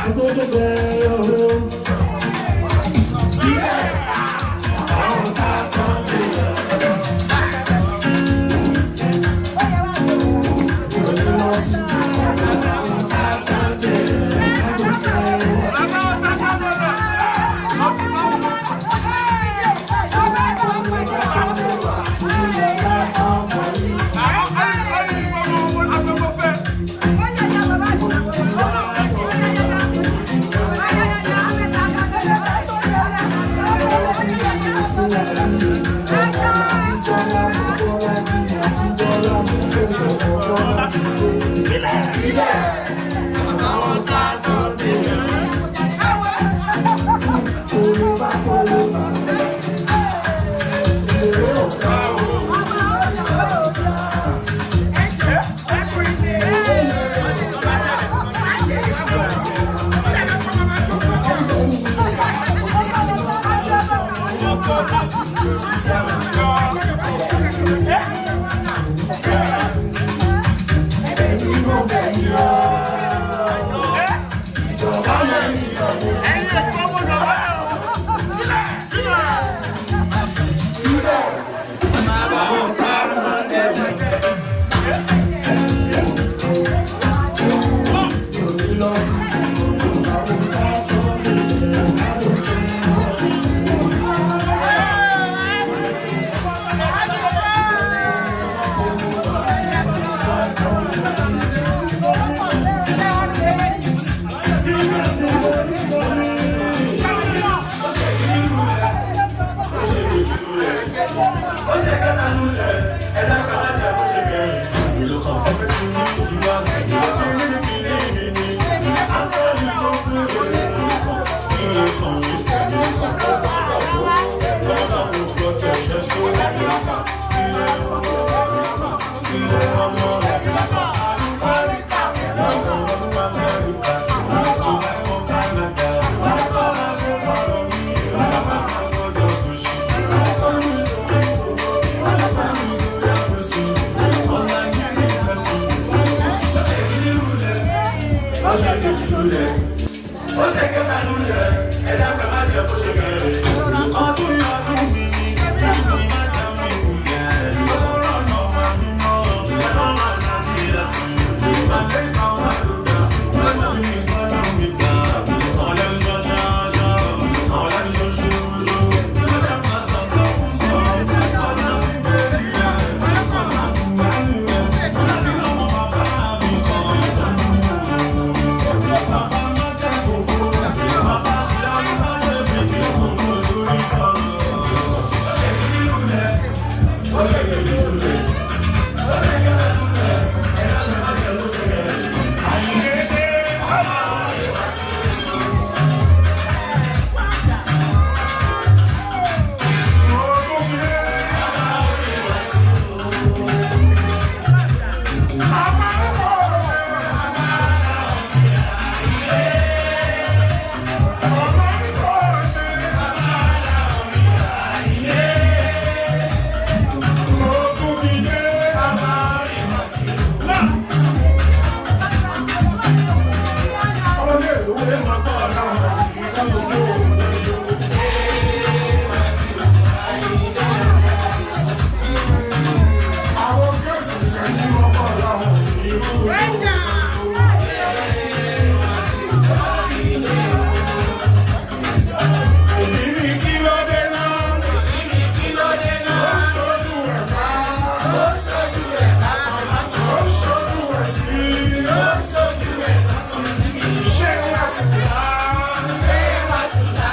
agbẹ́dẹ́gbẹ́ ọ̀rọ̀ sílẹ̀ àwọn tá a tán lè lọ. Òní lọ sí àwọn tá a tán lè lọ. Ṣé wá sí i?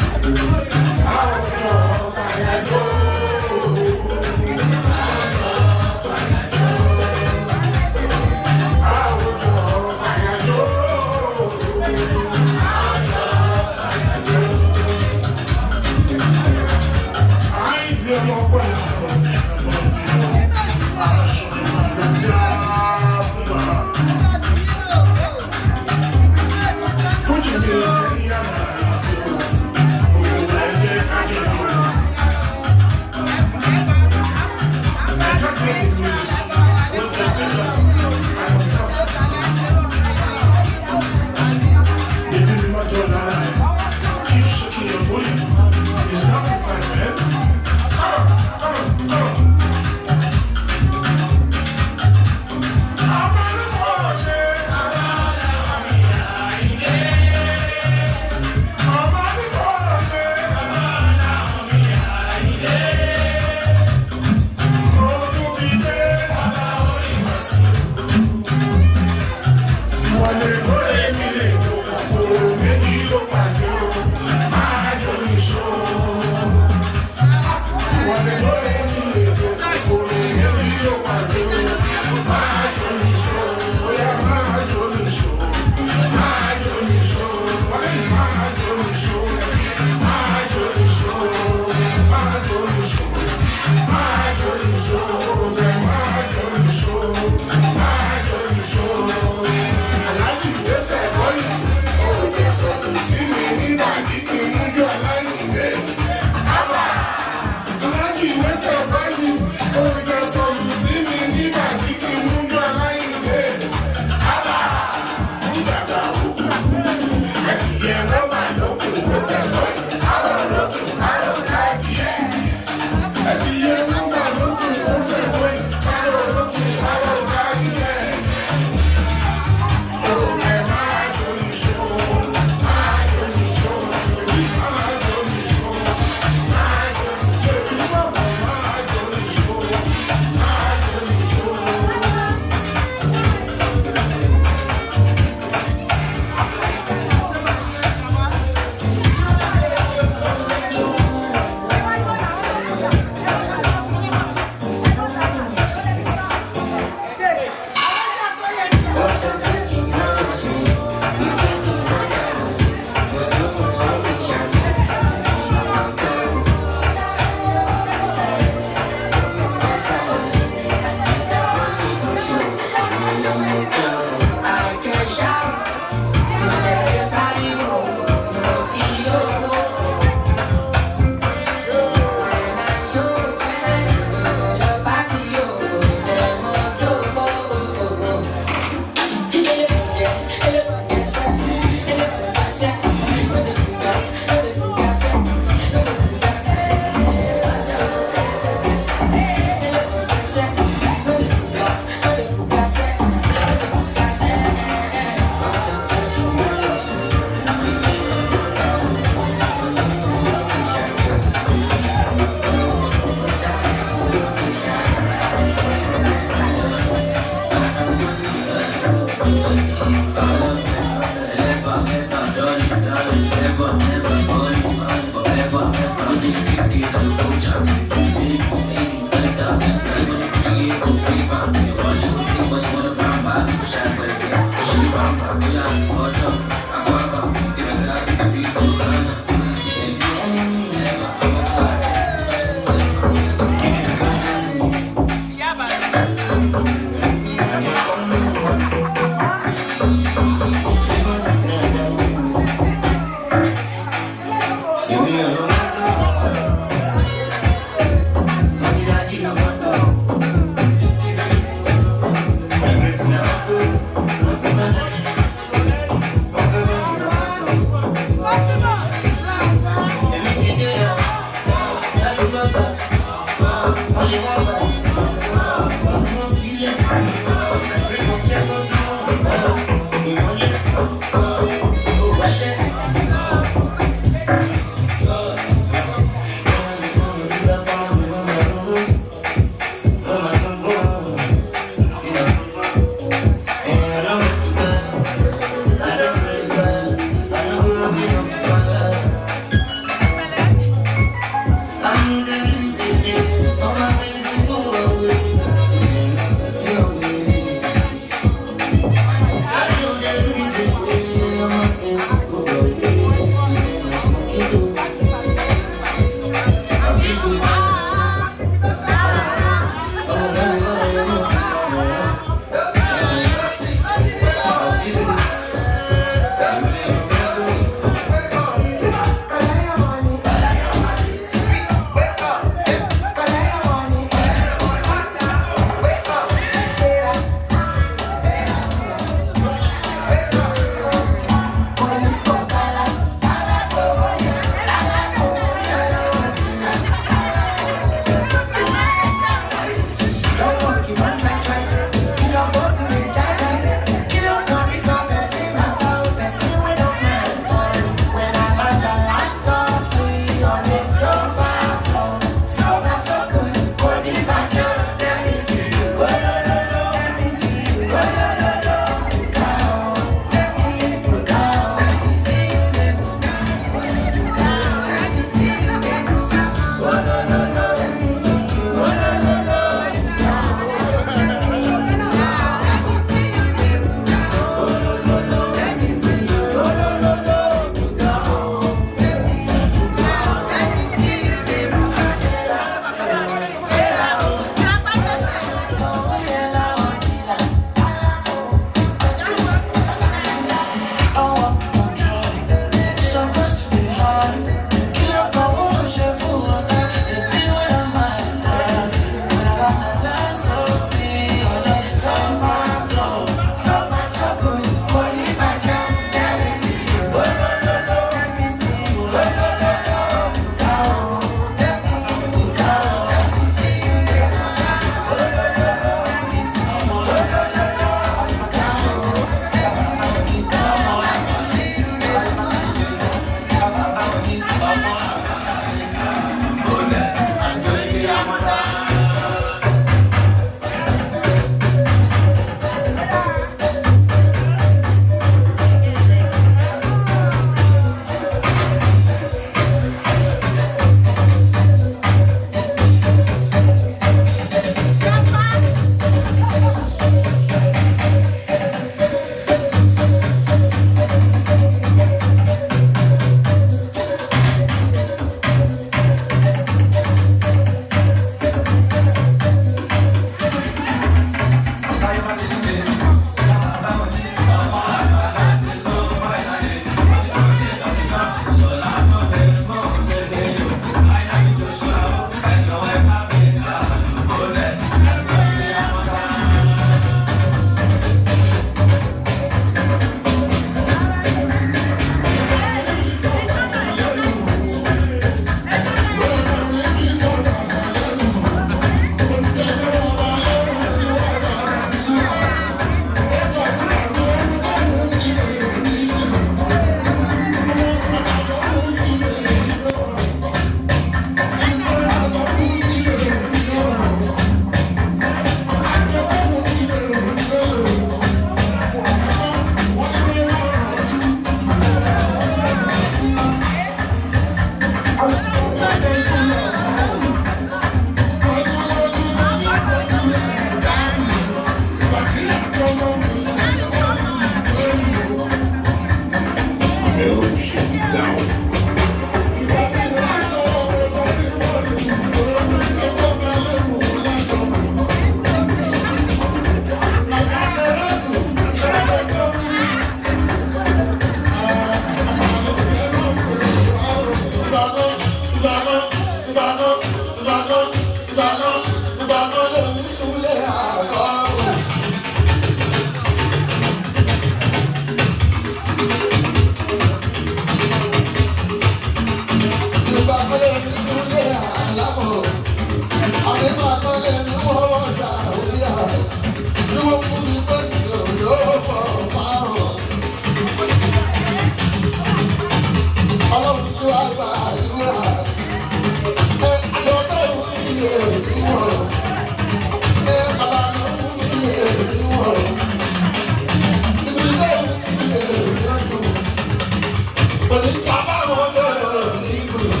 Ọlọ́run tí wàá gba àdúrà ẹ aṣọ tó wù mí lè ní wọ̀rọ̀ ẹ bàbá mi wù mí lè ní wọ̀rọ̀ ibi tó wù mí lè ní ọ̀sùn òní kábà wọn bẹ̀rẹ̀ ní ìgbìmọ̀.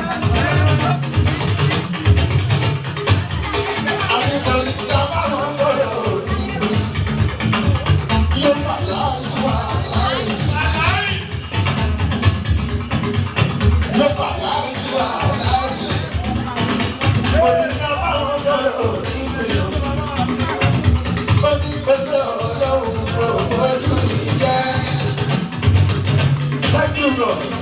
àyíká ní kábà wọn bẹ̀rẹ̀ ní ìgbìmọ̀. yóò wà láàyè wà láàyè. yóò wà láàyè wà láàyè. òní kábà wọn bẹ̀rẹ̀ ní ìgbìmọ̀. ó ní pèsè ọlọ́run kò bójú ìjẹ́. Thank you, Lord.